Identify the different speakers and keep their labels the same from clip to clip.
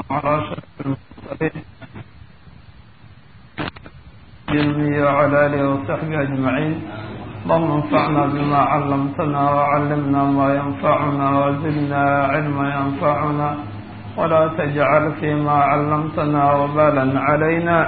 Speaker 1: على أشرف المرسلين جميع وعلى آله وصحبه أجمعين اللهم انفعنا بما علمتنا وعلمنا ما ينفعنا وزدنا علما ينفعنا ولا تجعل فيما علمتنا وبالا علينا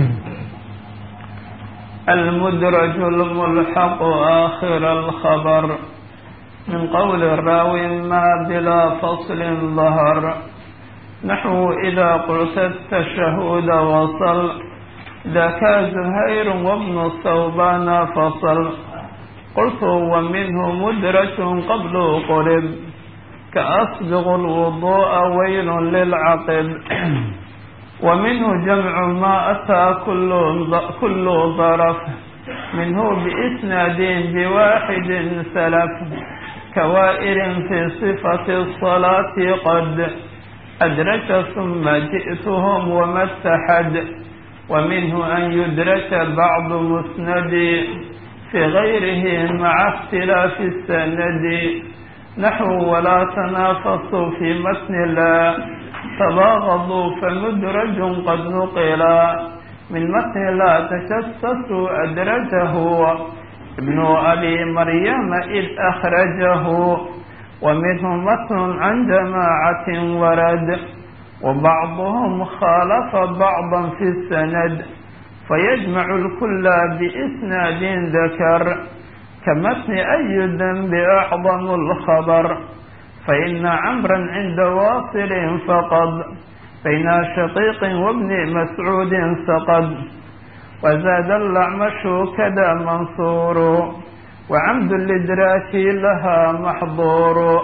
Speaker 1: المدرج الملحق آخر الخبر من قول الراوي ما بلا فصل ظهر نحو إذا قلت التشهد وصل ذاك زهير وابن الثوبان فصل قلت ومنه مدرج قبل قرب كأصبغ الوضوء ويل للعقب ومنه جمع ما أتى كل كل ظرف منه بإسناد بواحد سلف كوائر في صفة الصلاة قد أدرك ثم جئتهم وما اتحد ومنه أن يدرك بعض مسند في غيره مع اختلاف السند نحو ولا تنافسوا في متن لا تباغضوا فمدرج قد نقلا من متن لا تجسسوا أدرجه ابن أبي مريم إذ أخرجه ومنه متن عن جماعة ورد وبعضهم خالف بعضا في السند فيجمع الكل بإسناد ذكر كمتن أي ذنب أعظم الخبر فإن عمرا عند واصل فقد بين شقيق وابن مسعود سقد وزاد الأعمش كذا منصور وعمد الإدراك لها محظور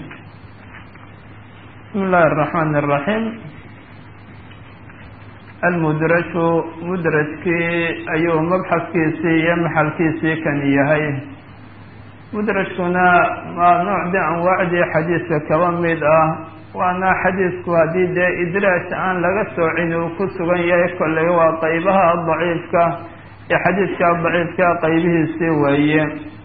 Speaker 1: بسم الله الرحمن الرحيم المدرج mudrajkii ayuu mabxadkiisii iyo maxalkiisii kan yahay mudrajkuna waa noocdii anwaacdii xadiiska kaba mid ah waana xadiisku haddii dee idraaj aan laga soocin uu ku sugan yahay kolley waa qeybaha daciifka ee xadiiska daciifka qeybihiisii weeye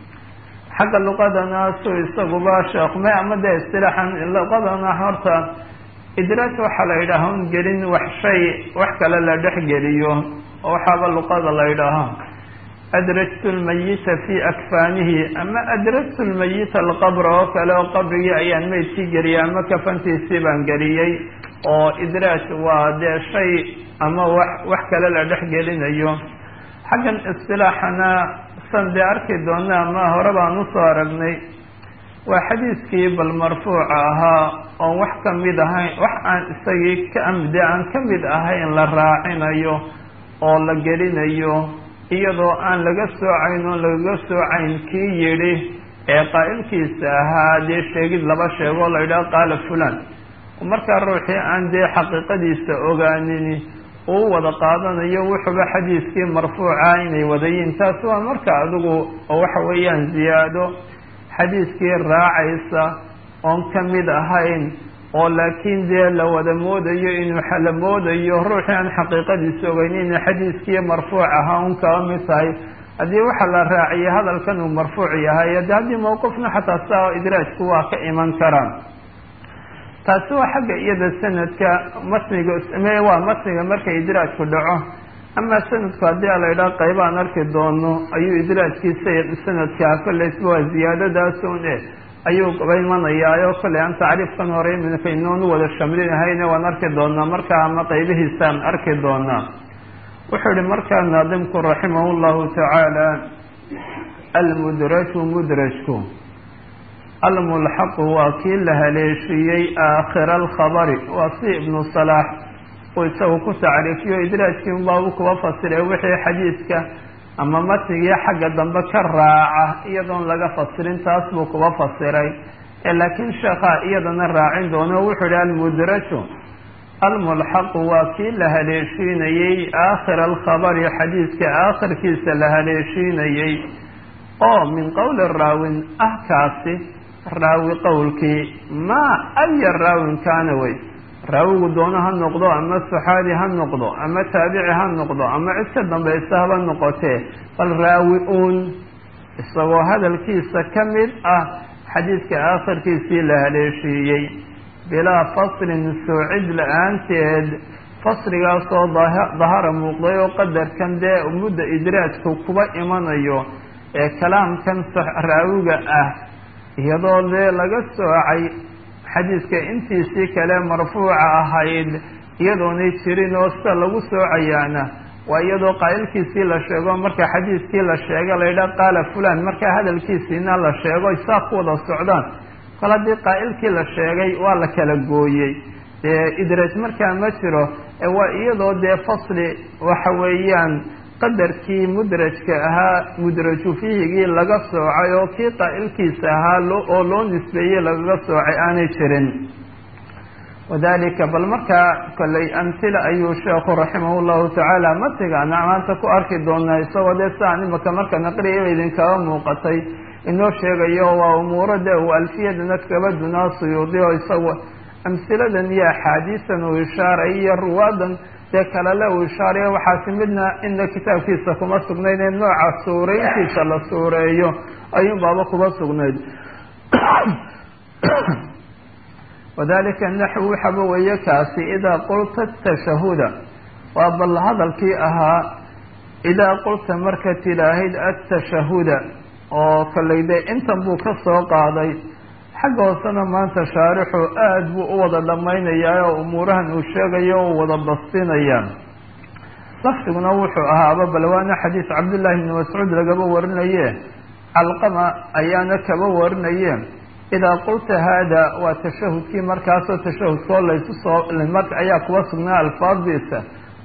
Speaker 1: xagga luqadana su isaguba sheekme ama dee istilaaxan luqadana horta idraaj waxaa la yidhaaha un gelin wax shay wax kale la dhex geliyo oo waxaaba luqada la yidhaaha adrajtu lmayita fi akfaanihi ama adrajtu lmayita alqabr oo kale oo qabrigii ayaan meydkii geliyay ama kafantiisii baan geliyey oo idraaj waa dee shay ama wax wax kale la dhex gelinayo xaggan istilaaxana san dee arki doona ama hore baan usoo aragnay waa xadiiskii bal marfuuca ahaa oon wax ka mid ahayn wax aan isagii kamide aan ka mid ahayn la raacinayo oo la gelinayo iyadoo aan laga soocayn oon lagaga soocayn kii yidhi ee qaa'ilkiisa ahaa dee sheegid laba sheegoo la yidhaha qaala fulan markaa ruuxii aan dee xaqiiqadiisa ogaanin uu wada qaadanayo wuxuuba xadiiskii marfuuca inay wadayiin taas waa marka adigu oo waxa weeyaan ziyaado xadiiskii raacaysa oon ka mid ahayn oo laakiin dee la wada moodayo inuu la moodayo ruuxii aan xaqiiqadiisa ogeyn inuu xadiiskii marfuuc ahaa un kaba mid tahay haddii waxa la raaciyay hadalkan uu marfuuc yahay de haddii mawqifna xataa saa idraajku waa ka iman karaan taasi waa xagga iyada sanadka matniga me waa matniga markay idraajku dhaco ama sanadku haddii a la yidhaha qaybaan arki doono ayuu idraajkiisa sanadkaa kollaysba waa ziyaadadaas un e ayuu ba imanayaayo kolley aan tacriifkan hore iminka inoonu wada shamlinahayne waan arki doonaa markaa ama qaybihiisaan arki doonaa wuxuu yihi markaa naadimku raximah llahu tacaala almudraju mudrajku almulxaqu waa kii la haleeshiiyey aakhira alkhabari waa si ibnu salaax uu isagu ku tacriifiyo idraajkii unbaabu kuba fasiray wixii xadiiska ama matnigii xagga dambe ka raaca iyadoon laga fasirin taas buu kuba fasiray ee laakiin sheekhaa iyadana raacin doono wuxuu yihi almudraju almulxaqu waa kii la haleeshiinayey aakhira alkhabari xadiiska aakhirkiisa la haleeshiinayey oo min qowli raawin ah kaasi raawi qowlkii maa aya raawin kaana wey raawigu doono ha noqdo ama saxaabi ha noqdo ama taabici ha noqdo ama cid ka dambaysa haba noqotee bal raawi uun isagoo hadalkiisa ka mid ah xadiidka aakhirkiisii la haleeshiiyey bilaa faslin soocid la-aanteed fasligaasoo dahara muuqday oo qadarkan dee mudda idraajku kuba imanayo ee kalaamkan raawiga ah iyadoo dee laga soocay xadiiska intiisii kale marfuuca ahayd iyadoonay jirin oo sida lagu soocayaana waa iyadoo qaa'ilkiisii la sheego marka xadiiskii la sheega la yidhaha qaala fulan markaa hadalkiisiina la sheego saa ku wada socdaan kol haddii qaa'ilkii la sheegay waa la kala gooyey dee idraaj markaa ma jiro waa iyadoo dee fasli waxa weeyaan qadarkii mudrajka ahaa mudraju fiihigii laga soocay oo kii qaa'ilkiisa ahaa oo loo nisbeeyey lagaga soocay aanay jirin wadalika bal markaa kolley amhila ayuu sheekhu raximah llahu tacaala matigaana maanta ku arki doonaa isagoo dee siaan imaka marka naqriyaba idinkaga muuqatay inoo sheegayo waa umuuro dee uu alfiyadana kaba dunaa suyuudi oo isagu amhiladan iyo axaadiisan uu ishaaray iyo ruwaadan dee kalele uu ishaarayo waxaasi midna ina kitaabkiisa kuma sugnayd ee nooca suureyntiisa la suureeyo ayuun baaba kuma sugnayd wadalika naxwu waxaba weeye kaasi idaa qulta tashahuda waa bal hadalkii ahaa idaa qulta marka tidhaahid atashahuda oo kolley dee intan buu ka soo qaaday xagga hoosena maanta shaarixu aada buu u wada dhammaynayaa oo umuurahan uu sheegayo u wada bastinaya lafdiguna wuxuu ahaaba bal waana xadiis cabdullaahi bni mascuud lagaba warinaye calqama ayaana kaba warinaye idaa qulta haada waa tashahudkii markaasoo tashahudkoo laysu soo marka ayaa kuwa sugnaa alfaadiisa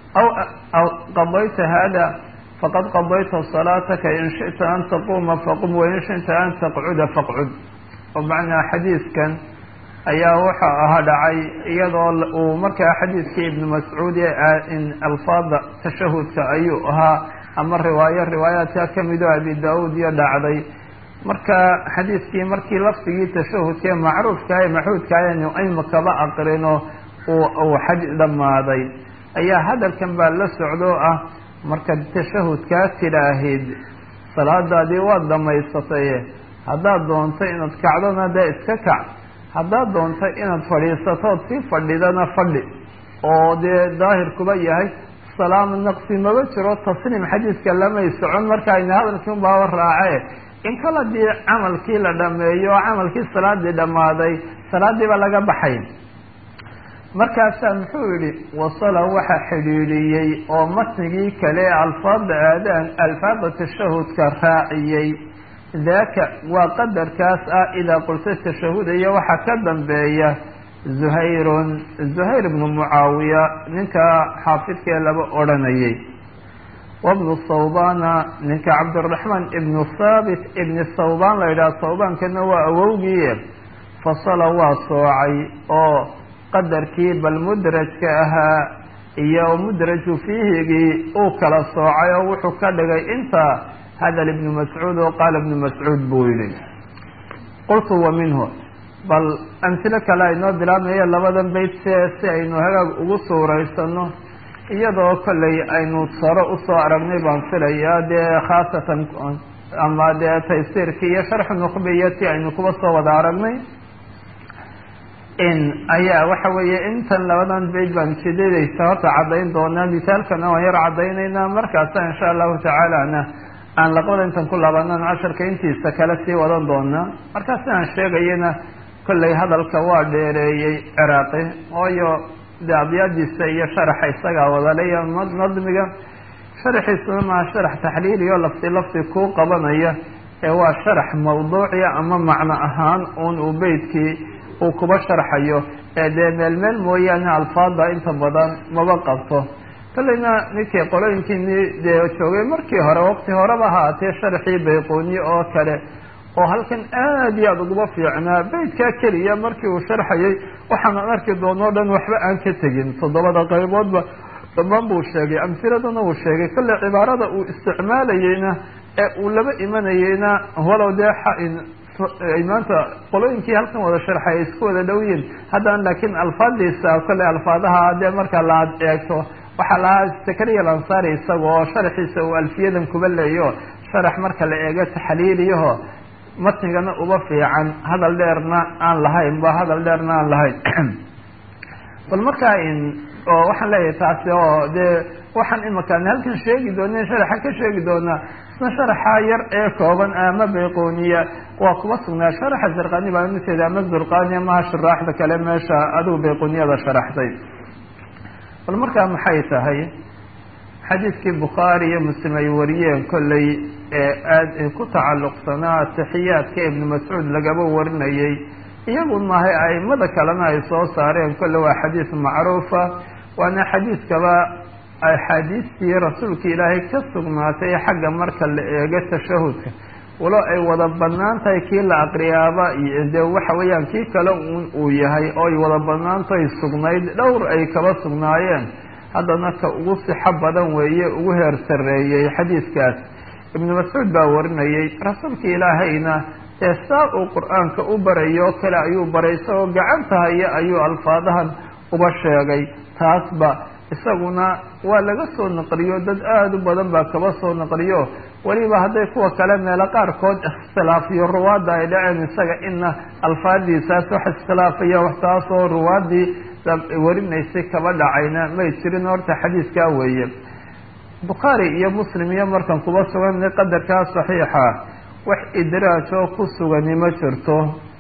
Speaker 1: aw qadayta haada faqad qadayta salaataka in shita an taquuma faqum wain shita an taqcuda faqcud oo macnaa xadiiskan ayaa waxa aha dhacay iyadoo uu markaa xadiiskii ibnu mascuud in alfaada tashahudka ayuu ahaa ama riwaayo riwaayaadka kamid oo abi da-uud iyo dhacday marka xadiiskii markii lafdigii tashahudkae macruufkaha ee maxuudkaah anu imakaba aqrino uu xaj dhammaaday ayaa hadalkan baa la socdo ah markaad tashahudkaa tidhaahid salaadaadii waad dhamaysatay haddaad doonto inaad kacdona dee iska kac haddaad doonto inaad fadhiisatood sii fadhidana fadhi oo dee daahirkuba yahay salaam naqsi maba jiro tasliim xadiiska lamay socon marka ayna hadalkii unbaaba raace in kal haddii camalkii la dhameeyo oo camalkii salaadii dhammaaday salaadiiba laga baxay markaasaa muxuu yihi wasala waxa xidhiidhiyey oo matnigii kale alfaada aadaan alfaada tashahudka raaciyey daaka waa qadarkaas ah idaa qulta tashahuda iyo waxaa ka dambeeya zuhayrun zuhayr ibnu mucaawiya ninka xaafidkee laba odhanayay wabnu thawbana ninka cabdiraxmaan ibnu thaabit ibni thawban la yidhaha thawbaankana waa awowgii fasala waa soocay oo qadarkii bal mudrajka ahaa iyo mudraju fiihigii uu kala soocay oo wuxuu ka dhigay inta hadal ibnu mascuud oo qaala ibnu mascuud buu yihi qultu wa minhu bal amhilo kale aynoo bilaabmayo labadan beyt se si aynu hagaag ugu suuraysano iyadoo kolley aynu saro usoo aragnay baan filayaa dee khaasatan ama dee taysiirkii iyo sharxu nuqbiyati aynu kuba soo wada aragnay in ayaa waxa weeye intan labadan beyt baan jidadaysa horta caddayn doonaa misaalkana waan yar caddaynaynaa markaasa insha allahu tacaalana aan laqbada intan ku laabanaan casharka intiisa kale sii wadan doonaa markaa sidaan sheegayana kolley hadalka waa dheereeyey ciraaqi waayo de abyaadiisa iyo sharaxa isagaa wadalaya nadmiga sharaxiisuna maa sharax taxliiliyo lafti lafti kuu qabanaya ee waa sharax mawduuciya ama macno ahaan uun uu beytkii uu kuba sharxayo ee dee meel meel mooyaane alfaada inta badan maba qabto kolleyna ninkii qolooyinkiini dee joogay markii hore waqti horeba haatee sharxii bayqooniye oo kale oo halkan aad iyo aada uguba fiicnaa beytkaa keliya markii uu sharxayay waxaan arki doono o dhan waxba aan ka tegin toddobada qayboodba dhammaan buu sheegay amhiladana uu sheegay kolley cibaarada uu isticmaalayeyna ee uu laba imanayeyna walow dee maanta qolooyinkii halkan wada sharxay ay isku wada dhow yihin haddana laakiin alfaadiisa kolley alfaadaha dee marka la eegto waxaa lahaa zakariya alansari isaga oo sharaxiisa uu alfiyadan kuba leeyo sharax marka la eego taxliiliyaho matnigana uba fiican hadal dheerna aan lahayn ba hadal dheerna aan lahayn bal markaa oo waxaan leeyahay taasi oo dee waxaan imakaan halkan sheegi doona sharaxa ka sheegi doonaa isna sharaxa yar ee kooban ama bayqoniya waa kuba sugnaa sharaxa zarqani baa miteeda ama zurqani maha shuraaxda kale meesha adigu bayqoniyada sharaxday bal markaa maxay tahay xadiidkii bukhaari iyo muslim ay wariyeen kolley ee aada ku tacalluqsanaa taxiyaadka ibnu mascuud lagaba warinayay iyagun maahay aimada kalena ay soo saareen kolle waa xadiis macruufa waana xadiiskaba axaadiistii rasuulka ilaahay ka sugnaatay xagga marka la eego tashahudka walo ay wada banaan tahay kii la aqriyaaba dee waxa weeyaan kii kale un uu yahay oo ay wada banaantahay sugnayd dhowr ay kaba sugnaayeen haddana ka ugu sixo badan weeye ugu heer sarreeyey xadiiskaas ibnu mascuud baa warinayay rasuulka ilaahayna ee saa uu qur-aanka u barayo kale ayuu baray isagoo gacanta haya ayuu alfaadahan uba sheegay taasba isaguna waa laga soo naqliyo dad aada u badan baa kaba soo naqliyo weliba hadday kuwa kale meelo qaarkood ikhtilaafiyo ruwaadda ay dhaceen isaga ina alfaadiisaas wax iskhilaafaya wax taasoo ruwaaddii warinaysay kaba dhacayna may jirin horta xadiiskaa weeye bukhaari iyo muslim iyo markan kuba sugan qadarkaa saxiixa wax idraaj oo ku sugani ma jirto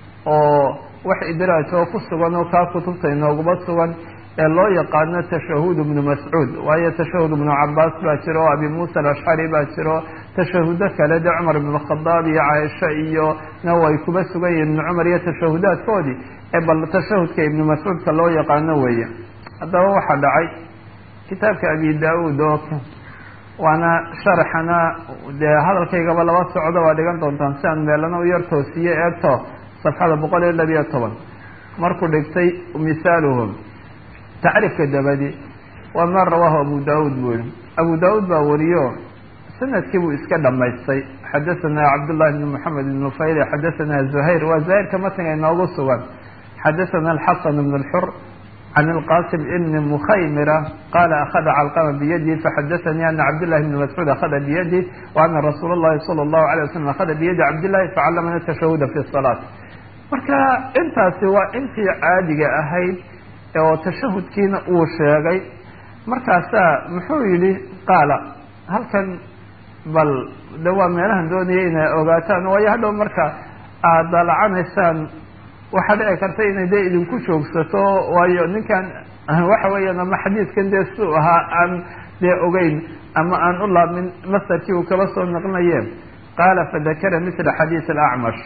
Speaker 1: oo wax idraaj oo ku sugan oo kaa kutubta inooguba sugan ee loo yaqaano tashahud ibnu mascuud waayo tashahud ibnu cabaas baa jiro o abi muusa alashcari baa jiro tashahudo kale de cumar ibn khadaab iyo caaisha iyo na way kuba sugan yihin ibnu cumar iyo tashahudaadkoodii ee bal tashahudka ibnu mascuudka loo yaqaano weeye haddaba waxaa dhacay kitaabka abi da-uud oo waana sharaxana dee hadalkaygaba laba socdo waa dhigan doontaan si aan meelana u yar toosiye eegto safxada boqol iyo labiyo toban markuu dhigtay misaaluhum tacriifka dabadi waa ma rawaahu abu da-uud buu yihi abu da-uud baa wariyo sanadkii buu iska dhamaystay xadathana cabdullahi bn moxamed ibn nufayl xadathana zuhayr waa zuhayrka matniga inoogu sugan xadathana alxasan ibn lxur can ilqasim ibni mukhaymira qala akhada calqama biyadi faxadathanii ana cabdillahi bni mascuud akhada biyadi wa ana rasuula llahi sala allahu alay wasalam akhada biyadi cabdillahi facalamana tashahuda fi salaat marka intaasi waa intii caadiga ahayd oo tashahudkiina uu sheegay markaasaa muxuu yihi qaala halkan bal de waa meelahan doonaya inay ogaataan waayo hadhow marka aada dalacanaysaan waxaa dhici karta inay dee idinku joogsato waayo ninkan waxa weeyaan ama xadiiskan dee siuu ahaa aan dee ogeyn ama aan u laabmin masarkii uu kaba soo naqnaye qaala fadakara mithla xadiis alacmash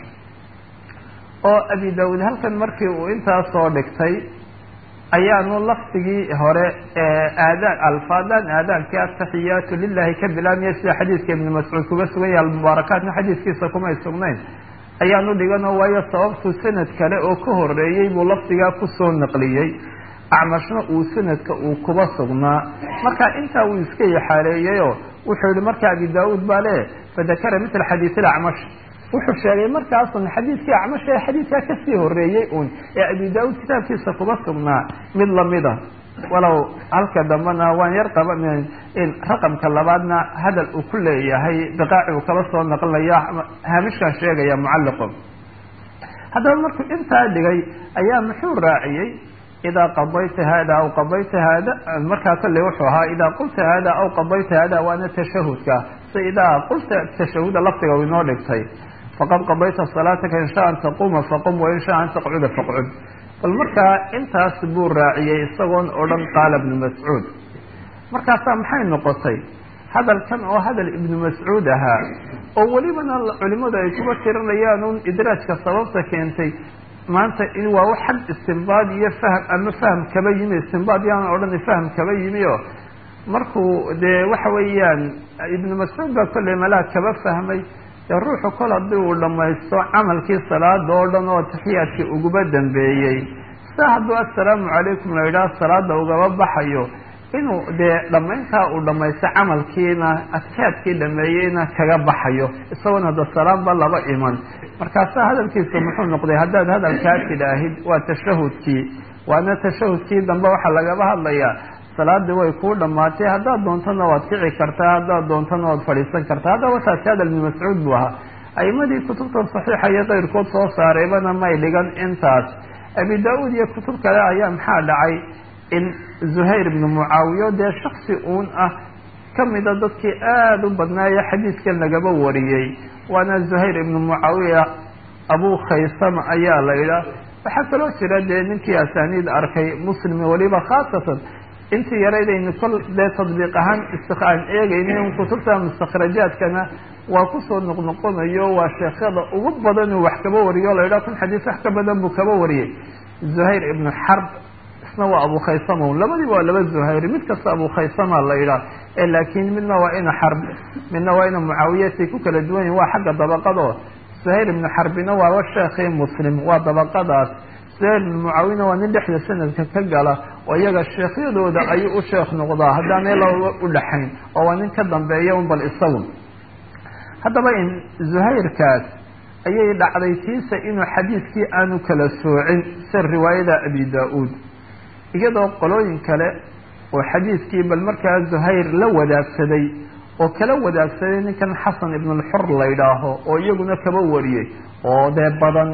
Speaker 1: oo abi daawud halkan markii uu intaas soo dhigtay ayaanu lafdigii hore aadaan alfaadan aadaankii ataxiyaatu lilahi ka bilaabmaya sida xadiiska ibni mascuud kuga sugan yahay almubaarakaatna xadiiskiisa kumay sugnayn ayaanu dhiganoo waayo sababtu sanad kale oo ka horeeyey buu lafdigaa kusoo naqliyey acmashna uu sanadka uu kuba sugnaa marka intaa uu iska yaxaaleeyeyoo wuxuu yihi marka abi da-uud baa le fadakara mithla xadiis ilacmash wuxuu sheegay markaasun xadiiskii acmash ee xadiiskaa kasii horeeyey un ee abi da-uud kitaabkiisa kuba sugnaa mid lamida walow halka dambena waan yar qaban raqamka labaadna hadal uu ku leeyahay biqaaci uu kaba soo naqlinaya haamishkan sheegaya mucalliqo haddaba markuu intaa dhigay ayaa muxuu raaciyey idaa qadayta hada aw qadayta hada markaa kolley wuxuu ahaa idaa qulta hada aw qadayta hada waana tashahudka si idaa qulta tashahuda lafdiga u inoo dhigtay faqad qadayta salaataka in sha an taquma faqum wain sha an taqcuda faqcud bal markaa intaas buu raaciyey isagoon oo dhan qaala ibnu mascuud markaasaa maxay noqotay hadalkan oo hadal ibnu mascuud ahaa oo welibana culimadu ay kuba tirinayaan un idraajka sababta keentay maanta in waa wax xag istimbaad iyo fahm ama fahm kaba yimi istimbaad yaan odhan fahm kaba yimi o markuu dee waxa weeyaan ibnu mascuud baa kolley malaa kaba fahmay dee ruuxu kol haddii uu dhamaysto camalkii salaada oo dhan oo taxiyaadkii uguba dambeeyey sa hadduu assalaamu calaykum la yidhaha salaada ugaba baxayo inuu dee dhammayntaa uu dhamaysto camalkiina adkaadkii dhameeyeyna kaga baxayo isagoon hadda salaamba laba iman markaasaa hadalkiisa muxuu noqday haddaad hadalkaa tidhaahid waa tashahudkii waana tashahudkii dambe waxaa lagaba hadlayaa salaadii way kuu dhamaatay haddaad doontana waad kici kartaa haddaad doontana waad fadhiisan kartaa haddaba taasi hadal ibnu mascuud buu ahaa aimadii kutubtan saxiixa iyo keyrkood soo saareybana may dhigan intaas abi da-uud iyo kutub kale ayaa maxaa dhacay in zuhayr ibnu mucaawiya dee shaksi uun ah kamida dadkii aada u badnaaye xadiidkan lagaba wariyey waana zuhayr ibnu mucaawiya abu khaysama ayaa la yidhaah waxaa kaloo jira dee ninkii asaaniid arkay muslimi weliba khaasatan intii yaraydaynu kol dee tadbiiq ahaan aan eegaynin kutubta mustakhrajaadkana waa kusoo noqnoqonayo waa sheekhada ugu badan uu wax kaba wariyo la yidhaha kun xadiis wax ka badan buu kaba wariyey zuhayr ibnu xarb isna waa abu khaysama labadiiba waa laba zuhayr mid kasta abu khaysama la yidhaah ee laakiin midna waa ina xarb midna waa ina mucaawiyatay ku kala duwan yihin waa xagga dabaqado zuhayr ibnu xarbina waaba sheekhii muslim waa dabaqadaas zuhayr ibnu mucaawiyana waa nin dhexda sanadka ka gala oo iyaga sheekhyadooda ayuu u sheekh noqdaa haddaanay laba u dhaxayn oo waa nin ka dambeeya un bal isagu haddaba in zuhayrkaas ayay dhacday tiisa inuu xadiidkii aanu kala soocin sida riwaayada abi da-uud iyadoo qolooyin kale oo xadiidkii bal markaa zuhayr la wadaagsaday oo kala wadaagsaday ninkan xasan ibnulxur la yidhaaho oo iyaguna kaba wariyey oo dee badan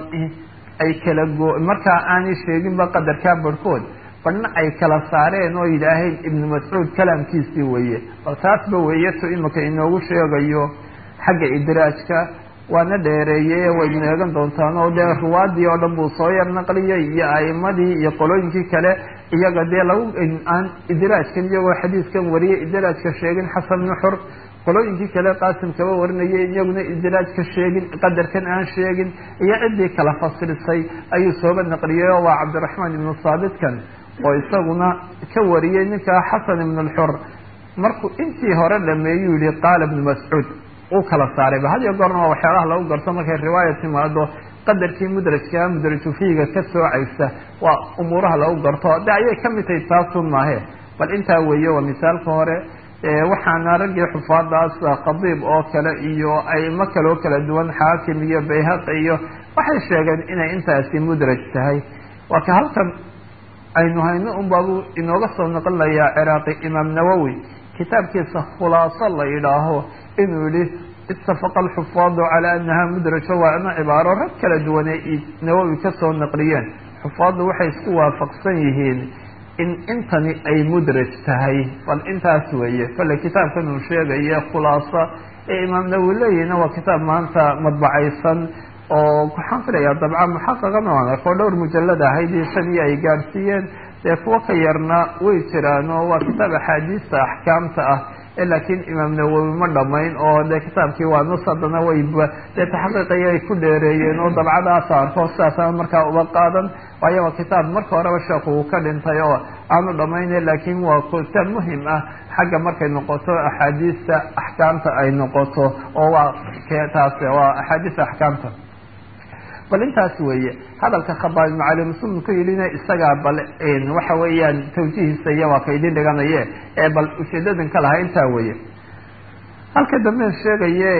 Speaker 1: ay kala go markaa aanay sheeginba qadarkaa barhkood badhna ay kala saareen oo yidhaaheen ibnu mascuud kalaamkiisii weeye bal taasba weeyato imika inoogu sheegayo xagga idraajka waana dheereeyey waynu eegan doontaan oo dee ruwaadii oo dhan buu soo yar naqliyay iyo aimadii iyo qolooyinkii kale iyaga dee lagu aan idraajkan iyagoo xadiiskan wariyay idraajka sheegin xasan nuxur qolooyinkii kale qaasim kaba warinayay iyaguna idraajka sheegin qadarkan aan sheegin iyo ciddii kala fasilisay ayuu sooba naqliyay oo waa cabdiraxmaan ibnu saabitkan oo isaguna ka wariyey ninka xasan ibnu lxur markuu intii hore dhameeyuu yihi qaala ibnu mascuud uu kala saarayba had iyo goorna waa waxyaalaha lagu garto markay riwaaya timaado qadarkii mudrajkaa mudraju fiiga ka soocaysa waa umuuraha lagu garto de ayay kamid tahay taasun maahe bal intaa weeye waa misaalka hore waxaana raggii xufaadaas khadiib oo kale iyo aimo kaloo kala duwan xaakim iyo bayhaqi iyo waxay sheegeen inay intaasi mudraj tahay waa ka halkan aynu hayno un baabu inooga soo noqonayaa ciraaqi imaam nawowi kitaabkiisa khulaaso la yidhaaho inuu yihi itafaqa alxufaadu calaa anaha mudrajo waa ina cibaaro rag kala duwanay nawowi kasoo naqliyeen xufaaddu waxay isku waafaqsan yihiin in intani ay mudraj tahay bal intaas weeye kolley kitaabkan uu sheegaya khulaaso ee imaam nawowi leeyihina waa kitaab maanta madbacaysan oo waxaan filayaa dabca muxaqaqana waan arko dhowr mujalad ahaydii shan iyo ay gaadhsiiyeen dee kuwo ka yarna way jiraan oo waa kitaab axaadiista axkaamta ah laakiin imaam nawowi ma dhamayn oo dee kitaabkii waa nus haddana wayba dee taxqiiqaya ay ku dheereeyeen oo dabcadaas arko sidaasana markaa uba qaadan waayo waa kitaab marka horeba sheekhu uu ka dhintay oo aanu dhamayne laakiin waa kitaab muhim ah xagga markay noqoto axaadiista axkaamta ay noqoto oo waa taas waa axaadiista axkaamta bal intaas weeye hadalka khabaab ibnu cali muslim ku yidhina isagaa bal waxa weeyaan tawjihiisa iyo waa ka idin dhiganaye ee bal ujeedadan ka lahaa intaa weeye halka damben sheegaye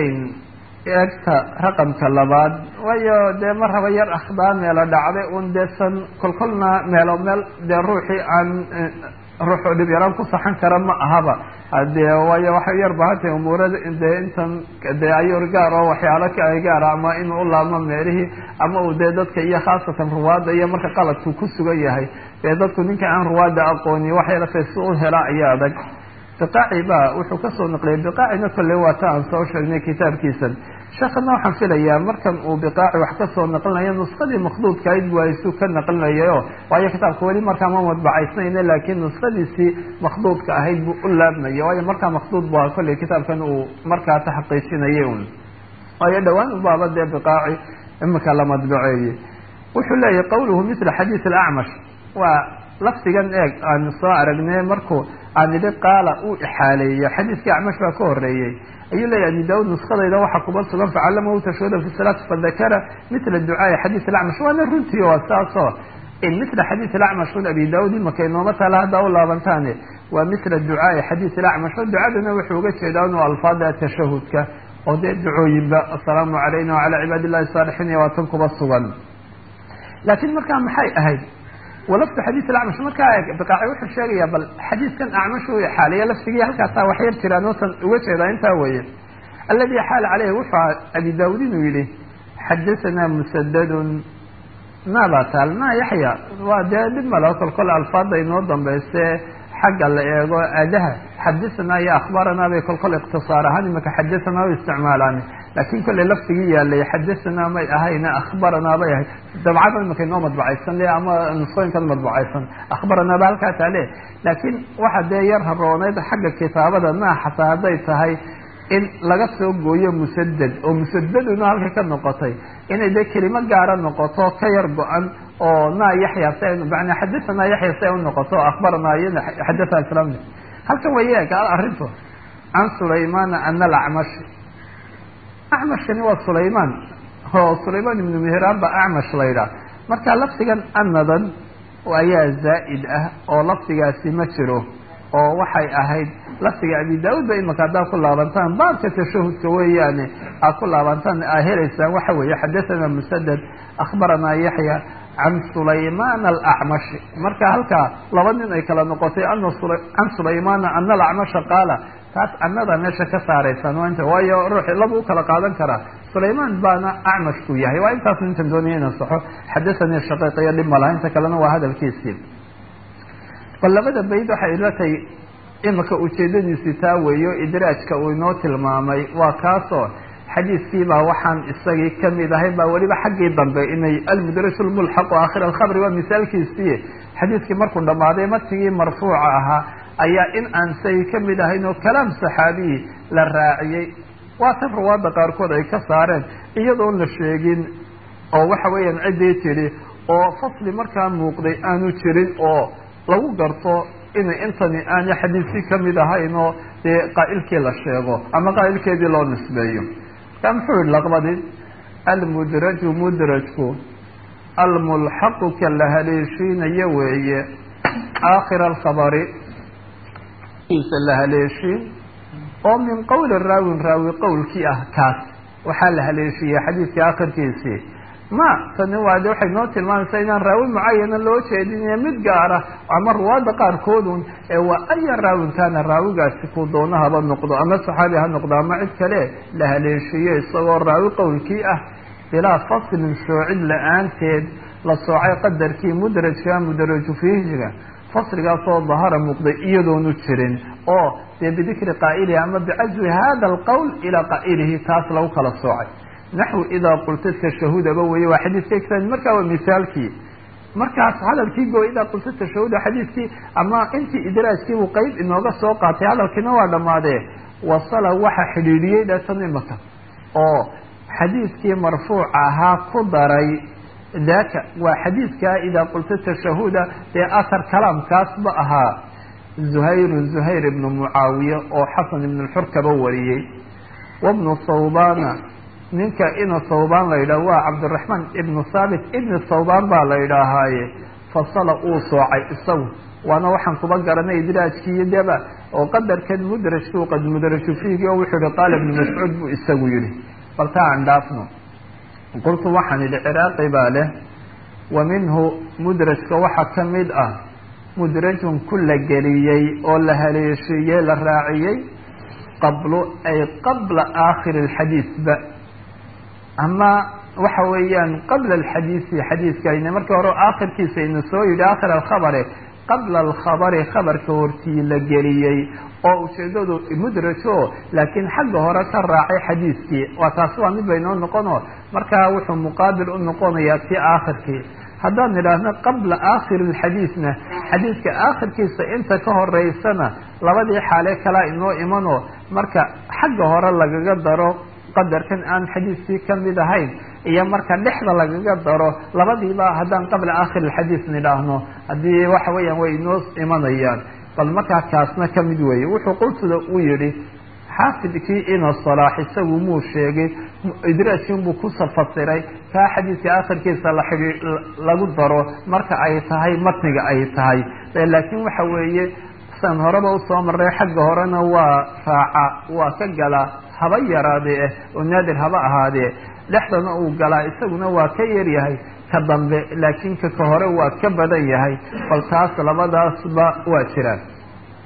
Speaker 1: eegta raqamka labaad waayo dee mar haba yar akhdaa meelo dhacday un dee san kolkolna meelo meel dee ruuxii aan ruuxu dhib yaraan ku saxan kara ma ahaba hadee waayo waxay yar bahantahay umuurada dee intan dee ayur gaar oo waxyaalo ka gaara ama inuu u laabmo meelihii ama uu dee dadka iyo khaasatan ruwaadda iyo marka qaladku ku sugan yahay dee dadku ninka aan ruwaadda aqooni waxyeelatay si u hela ayaa adag biqaaci ba wuxuu kasoo naqliyay biqaacina kolley waa ta aan soo sheegnay kitaabkiisan sheekana waxaan filayaa markan uu biqaaci wax kasoo naqlinayo nuskadii makhduudkayd bu aysu ka naqlinayayo waayo kitaabka weli markaa ma madbacaysnayna laakiin nuskadiisii makhduudka ahayd buu u laabmaya waayo markaa makhduud ba kolley kitaabkan uu markaa taxqiijinayay un waayo dhawaan ubaaba dee biqaaci imika la madbaceeyey wuxuu leeyahy qawluhu mila xadiis alacmash waa lafdigan eeg aan soo aragnay markuu aan idhi qaala uu ixaaleeyo xadiiskii acmash baa ka horeeyey ayuu leeyahy abi daud nuskadayda waxaa kuba sugan facalamahu tashhuda fi salaati fadakara mila ducaai xadiis alacmash waana runtii waa saasoo in mila xadiis alacmash un abi daud imaka inooma taala haddaa u laabantaane waa mila ducaai xadiis alacmash oo ducadana wuxuu uga jeedaa inuu alfaada tashahudka oo dee ducooyinba assalaamu calayna wacalaa cibaadi illahi saalixiin iyo waa tan kuba sugan laakiin markaa maxay ahayd walafdu xadiis acmash markaa biqaaci wuxuu sheegayaa bal xadiiskan acmash uu ixaaliya laftigii halkaasaa wax yar jiraan ootan uga jeedaa intaa weeye alladii xaal caleyhi wuxuu abi daawud inuu yihi xadahanaa musadadun maabaa taal ma yaxya waa dee dhib malo kol kol alfaada inoo dambayse xagga la eego adaha xadahanaa iyo akhbaranaa bay kol kol ikhtisaar ahaan imaka xadahanaa u isticmaalaan laakin kolley laftigii yaalay xadahanaa may ahayna akhbaranaa bay ahayd dabcada imaka inoo madbacaysan le ama nusooyinkan madbacaysan akhbaranaa ba halkaa taale laakiin waxa dee yar harooneyd xagga kitaabada maa xataa hadday tahay in laga soo gooyo musadad oo musadaduna halka ka noqotay inay dee kelimo gaara noqoto ka yar go-an oo naa yaxya si ay mana xadahanaa yaxya si ay unoqoto akhbaranaa iyana xadathana islamni halkan way eeg arrintu can sulaymana ana alacmash acmashkani waa sulaymaan oo sulaymaan ibnu mihraan ba acmash la yidhaah marka lafdigan anadan ayaa zaa'id ah oo lafdigaasi ma jiro oo waxay ahayd lafdiga abi daauud ba imaka haddaad ku laabantaan baabka tashahudka weeyaane aad ku laabantaan aa helaysaan waxa weeye xadathana musadad akhbaranaa yaxya can sulaymaan alacmashi marka halkaa laba nin ay kala noqotay ana can sulaymana ana alacmasha qaala taas anada meesha ka saaraysaan waa inta waayo ruuxi laba u kala qaadan karaa sulaymaan baana acmashku yahay waa intaas intan doonaya ina saxo xadathanii shaqiiqiyo dhib malaha inta kalena waa hadalkiisii bal labada bayd waxay ila tahay imika ujeedadiisi taa weeyo idraajka uu inoo tilmaamay waa kaasoo xadiiskiibaa waxaan isagii kamid ahay baa weliba xaggii dambe inay almudraj lmulxaqu aakhir alkhabri waa misaalkiisii xadiiskii markuu dhammaaday matigii marfuuca ahaa ayaa in aan say kamid ahayn oo kalaam saxaabiyi la raaciyey waa tan ruwaadda qaarkood ay ka saareen iyadoon la sheegin oo waxa weeyaan ciddii tidhi oo fasli markaa muuqday aanu jirin oo lagu garto inay intani aana xadiiskii kamid ahayn oo dee qaa'ilkii la sheego ama qaa'ilkeedii loo nisbeeyo markaa muxuu yihi laqbadi almudraju mudrajku almulxaqu ka la haleeshiinayo weeye aakhira alkhabari isa la haleeshiin oo min qowli raawin raawi qowlkii ah kaas waxaa la haleeshiyey xadiidka akhirkiisii ma tani waa de waxay noo tilmaamaysaa inaan raawi mucayana loo jeedinayo mid gaara ama ruwaadda qaarkoodun ee waa aya raawin kaana raawigaasi ku doono haba noqdo ama saxaabi ha noqdo ama cid kale la haleeshiiyo isagoo raawi qowlkii ah bilaa faslin soocid la-aanteed la soocay qadarkii mudrajka mudraju fiihiga fasligaasoo dahara muuqday iyadoonu jirin oo dee bidikri qaa'ilihi ama bicazwi hada alqowl ilaa qaa'ilihi taas lagu kala soocay naxwi idaa qulta tashahudaba weye waa xadiiska kitaab markaa waa misaalkii markaas hadalkii go idaa qulta tashahuda xadiiskii ama intii idraajkii buu qeyb inooga soo qaatay hadalkiina waa dhammaadee wasala waxa xidhiidhiyey dhatan imaka oo xadiiskii marfuuca ahaa ku daray daka waa xadiidkaa idaa qulta tashahuda dee athar kalaamkaasba ahaa zuhayru zuhayr ibnu mucaawiya oo xasan ibnu xurkaba wariyey wabnu thawbana ninka ina thawbaan la yidhaah waa cabdiraxmaan ibnu thaabit ibni thawbaan baa la yidhaahaaye fasala uu soocay isagu waana waxaan kuba garanay idraajkiiyo deba oo qadarkan mudrajkuu qad mudraju fiigi oo wuxuu yihi qaala ibnu mascuud buu isagu yihi bal taa aan dhaafno qultu waxaan idhi ciraaqi baa leh wa minhu mudrajka waxaa ka mid ah mudrajun ku la geliyey oo la haleeshiiyey la raaciyey qablu ay qabla aakhiri alxadiisba ama waxa weeyaan qabla alxadiisi xadiiskayna markii hore aakhirkiisa ina soo yidhi aakhir alkhabare qabla alkhabari khabarka hortii la geliyey oo ujeedadu mudrajo laakiin xagga hore ka raacay xadiiskii waa taas waa mid baynoo noqono markaa wuxuu muqaabil u noqonayaa ti aakhirkii haddaan idhaahno qabla aakhiri alxadiisna xadiiska aakhirkiisa inta ka horeysana labadii xaale kalaa inoo imano marka xagga hore lagaga daro qadarkan aan xadiiskii kamid ahayn iyo marka dhexda lagaga daro labadiiba haddaan qabla aakhir alxadiis nidhaahno haddii waxa weeyaan way inoo imanayaan bal markaa kaasna kamid weeye wuxuu qultuda u yihi xaafidkii ina salaax isagu muu sheegay idraajkiinbuu ku fasiray kaa xadiiska aakhirkiisa la xidhii lagu daro marka ay tahay matniga ay tahay laakiin waxa weeye san horeba usoo maray xagga horena waa raaca waa ka galaa haba yaraadee eh oo naadir haba ahaadee dhexdana uu galaa isaguna waa ka yaryahay ka dambe laakiin ka ka hore waa ka badan yahay bal taas labadaasba waa jiraan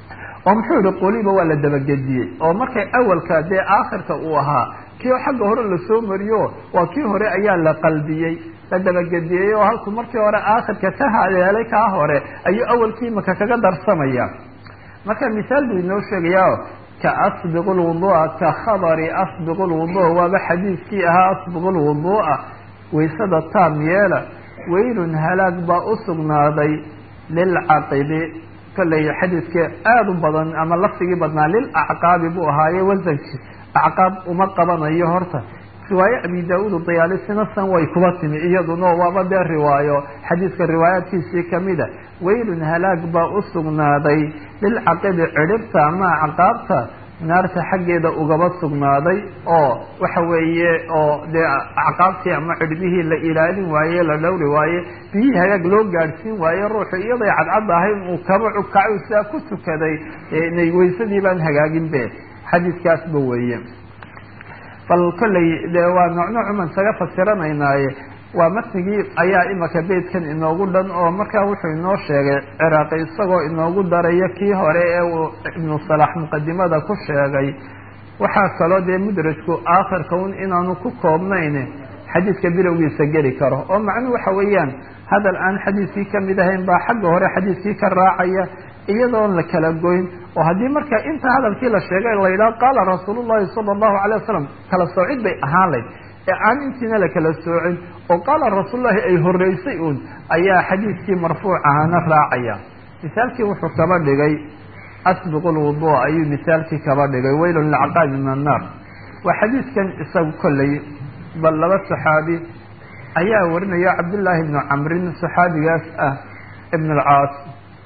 Speaker 1: oo muxuu yihi quliba waa la dabagediyey oo markay awalka dee aakhirka uu ahaa kii xagga hore lasoo mariyo waa kii hore ayaa la qalbiyey la dabagediyey oo halkuu markii hore aakhirka ka haleelay kaa hore ayuu awalkii imaka kaga darsamaya marka misaal buu inoo sheegaya ka asbiq lwudua ka khabari asbiq lwudua waaba xadiiskii ahaa asbiq lwudua waysada taam yeela waylun halaag baa u sugnaaday lilcaqibi kollay xadiidka aada u badan ama lafdigii badnaa lilacqaabi buu ahaaye wasanki acqaab uma qabanayo horta riwaaye abi da-uud dayaalisina san way kuba timi iyaduna waaba dee riwaayo xadiidka riwaayaadkiisii kamida waylun halaag baa u sugnaaday lilcaqibi cidhibta ama acqaabta naarta xaggeeda ugaba sugnaaday oo waxa weeye oo dee acqaabtii ama cidhbihii la ilaalin waaye la dhowri waaye biyihii hagaag loo gaadhsiin waaye ruuxu iyaday cadcad ahayn uu kaba cukacay sidaa ku tukaday inay waysadii baan hagaagin be xadiiskaasba weeye bal kolley dee waa nooc noocuman isaga fasiranaynaaye waa matnigii ayaa imaka beydkan inoogu dhan oo markaa wuxuu inoo sheegay ciraaqi isagoo inoogu daraya kii hore ee uu ibnu salax muqadimada ku sheegay waxaa kaloo dee mudrajku aakhirka un inaanu ku koobnayn xadiidka bilowgiisa geli karo oo macnuhu waxa weeyaan hadal aan xadiidkii kamid ahayn baa xagga hore xadiidkii ka raacaya iyadoon la kala goyn oo haddii marka inta hadalkii la sheegay la yidhaho qaala rasuul llahi sala allahu alay wasalam kala soocid bay ahaan layd ee aan intiina la kala soocin oo qaala rasuullahi ay horeysay uun ayaa xadiidkii marfuuc ahaana raacaya misaalkii wuxuu kaba dhigay asbiqu lwudua ayuu misaalkii kaba dhigay waylun lilcaqaabi min annaar waa xadiidkan isagu kolley bal laba saxaabi ayaa warinaya cabdullaahi ibnu camrin saxaabigaas ah ibn alcaas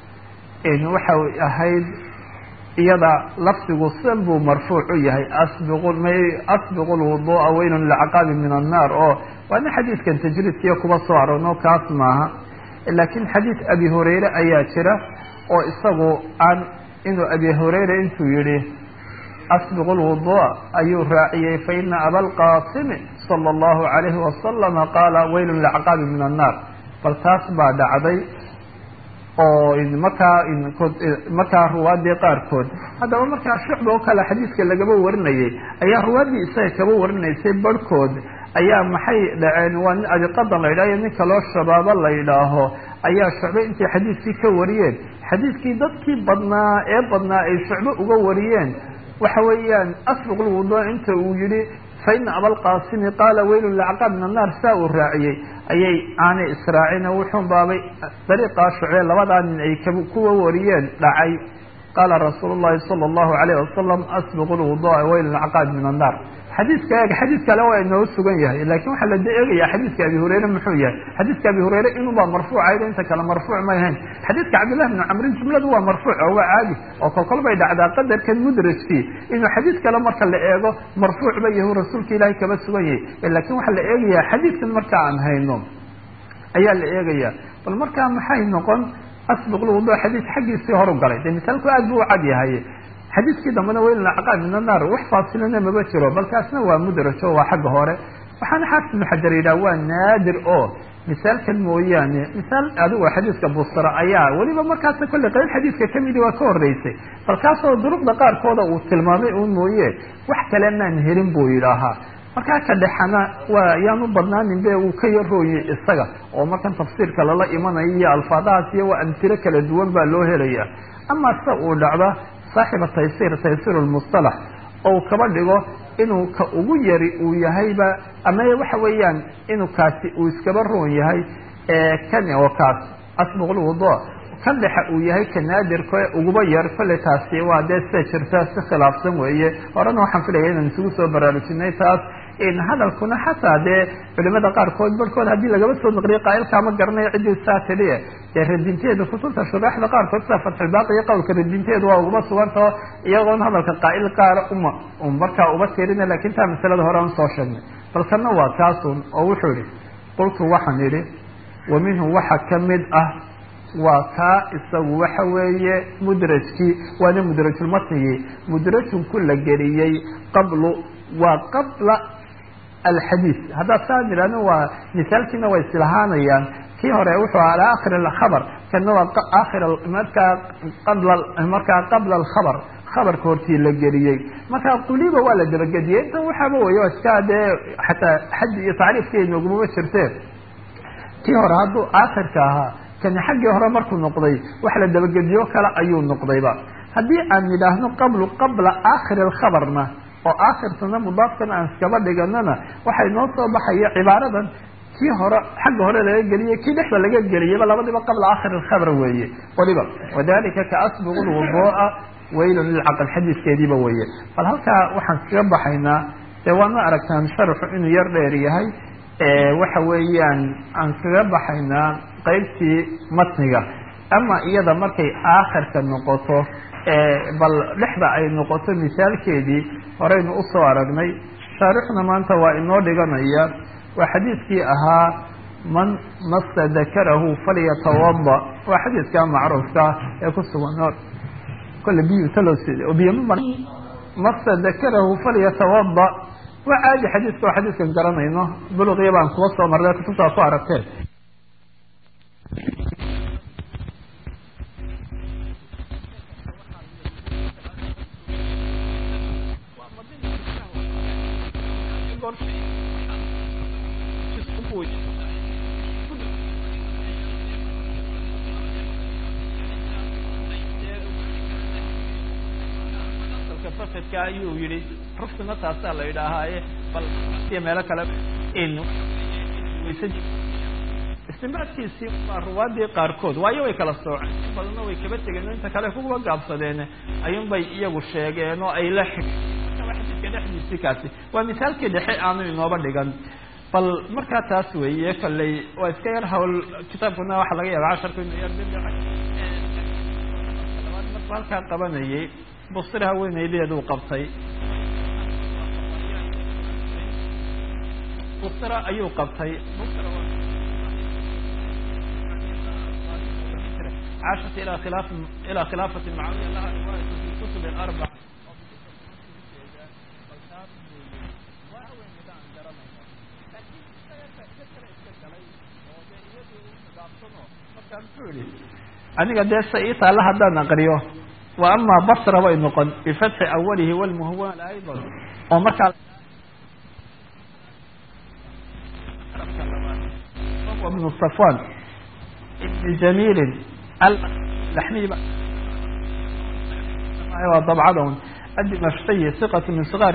Speaker 1: waxay ahayd iyada lafdigu san buu marfuuc u yahay asbiqu may asbiqu lwudua waylun lilcaqaabi min annaar oo waana xadiidkan tajriidkiiyo kuba soo arorno kaas maaha laakiin xadiid abi hurayre ayaa jira oo isagu aan inuu abi hurayra intuu yihi asbiqu lwudua ayuu raaciyey faina abalqaasimi sala allahu alayhi wasalama qaala waylun lilcaqaabi min annaar bal taas baa dhacday oo markaa markaa ruwaadii qaarkood haddaba markaa shucba oo kale xadiidka lagaba warinayay ayaa ruwaaddii isaga kaba warinaysay barhkood ayaa maxay dhaceen waa nin abiqadan la yidhaho iyo nin kaloo shabaabo la yidhaaho ayaa shucbe intay xadiidkii ka wariyeen xadiidkii dadkii badnaa ee badnaa ay shucbe uga wariyeen waxa weeyaan asbiq lwudua inta uu yihi faina abalqaasimi qaala waylun lilcaqaab min annaar saa uu raaciyey ayay aanay israacina wuxuun baabay dariiqaa shucbe labadaa nin ay kuwa wariyeen dhacay qaala rasuulu llahi sala allahu alayh wasalam asbiqu lwudua waylun lilcaqaabi min annaar xadiidka eeg xadiid kale waa inoo sugan yahay lakin waxaa la eegaya xadiidka abi hurayre muxuu yahay xadiidka abi hurayre inuubaa marfuucayd inta kale marfuuc may ahayn xadiidka cabdillahi bni camrin jumladu waa marfuuc oo waa caadi oo kolkol bay dhacdaa qadarkan mudrajkii inuu xadiid kale marka la eego marfuuc ba yahu rasuulka ilaahay kaba sugan yahay lakin waxaa la eegaya xadiidkan marka aan hayno ayaa la eegaya bal markaa maxay noqon asbiq lwudu xadiid xaggiisii horu galay de misaalku aad buu u cad yahay xadiidkii dambena waylun lacqaab min annaar wax faasilana maba jiro bal kaasna waa mudraj oo waa xagga hore waxaana xaafid ibnu xajar yidhaha waa naadir oo misaalkan mooyaane misaal adigo xadiidka busra ayaa weliba markaasa kolley qayb xadiidka kamidi waa ka horeysay bal kaasoo duruqda qaarkooda uu tilmaamay un mooye wax kale maan helin buu yidhaahaa markaa ka dhexana waa yaan u badnaanin be uu ka yarooye isaga oo markan tafsiirka lala imanayo iyo alfaadahaas iyo waa amtiro kala duwan baa loo helaya ama se uu dhacda saaxiba taysir taysir lmustalax ou kaba dhigo inuu ka ugu yari uu yahayba ama waxa weeyaan inuu kaasi uu iskaba roon yahay kan oo kaas asbiq lwudu kan dhexe uu yahay ka naadirka uguba yar kolley taasi waa dee sida jirta si khilaafsan weeye horena waxaan filaya inaan isugu soo baraarujinay taas hadalkuna xataa dee culimada qaarkood barhkood haddii lagaba soo naqliyo qaailkaa ma garanayo ciddii saa tiliye dee radinteedu kutubta shuraaxda qaarkood sida fatxulbaaqi iyo qowlka radinteedu waa uguma sugantao iyagoon hadalka qaa'il qaara uma markaa uba tirina lakin taa masalada hore aan soo sheegnay bal kana waa kaasun oo wuxuu yihi qultu waxaan idhi wa minhu waxa kamid ah waa kaa isagu waxa weeye mudrajkii waana mudrajulmatnigii mudrajun ku la geliyey qablu waa qabla alxadiid haddaad saa nidhahno waa misaalkiina way islahaanayaan kii hore wuxuu aha ala akhir alkhabar kana waa akhir markaa qabla markaa qabla alkhabar khabarka hortii la geliyey marka quliba waa la dabagediyey intan waxaaba wey iska dee xataa xaddi iyo tacriifkeeda noogumama jirteen kii hore hadduu aakhirka ahaa kani xaggii hore markuu noqday wax la dabagediyo kale ayuu noqdayba haddii aan yidhaahno qablu qabla aakhiri alkhabarna oo aakhirtana mudaafkan aan iskaba dhiganana waxay noo soo baxaya cibaaradan kii hore xagga hore laga geliyey kii dhexda laga geliyeyba labadiba qabla aakhir alkhabr weeye waliba wadalika kaasbiqu lwuduu'a waylun lilcaql xadiiskeediiba weeye bal halkaa waxaan kaga baxaynaa dee waana aragtaan sharxu inuu yar dheer yahay waxa weeyaan aan kaga baxaynaa qeybtii matniga ama iyada markay aakhirka noqoto bal dhexda ay noqoto misaalkeedii horeynu usoo aragnay shaarixna maanta waa inoo dhiganaya waa xadiidkii ahaa man masa dakarahu falyatawada waa xadiidka macruufka ee ku sugan kole biyu talos biyo ma masa dakarahu falyatawada waa caadi xadiidka oo xadiidkan garanayno buluqiya baan kuwa soo marnay kutubtaa ku aragteen ayuu yihi rufkuna taasaa la yidhaahaaye bal iyo meelo kale istimbaadkiisii waa ruwaadii qaarkood waayo way kala sooceen in badanna way kaba tegeen inta kale kuwa gaabsadeen ayuun bay iyagu sheegeen oo ay la xidka dhexdiisii kaasi waa misaalkii dhexe aanu inooba dhigan bal markaa taas weeye kolley waa iska yar hawl kitaabkuna waxaa laga yaaba casharku inu yar labaad markuu halkaa qabanayay busri haweenaydeeduu qabtay busra ayuu qabtay caashat ilaa khilaaf ilaa khilaafati mucaawiya laha riwaayatu fi kutub alarbac aniga dee sa ii taalla haddaan aqriyo wa ama basra way noqon bifatxi awalihi walmuhwan ayضa oo markaa bnu safwan ibni jamilin alaxmiy waa dabcada un adimashqiyi iqat min sigaar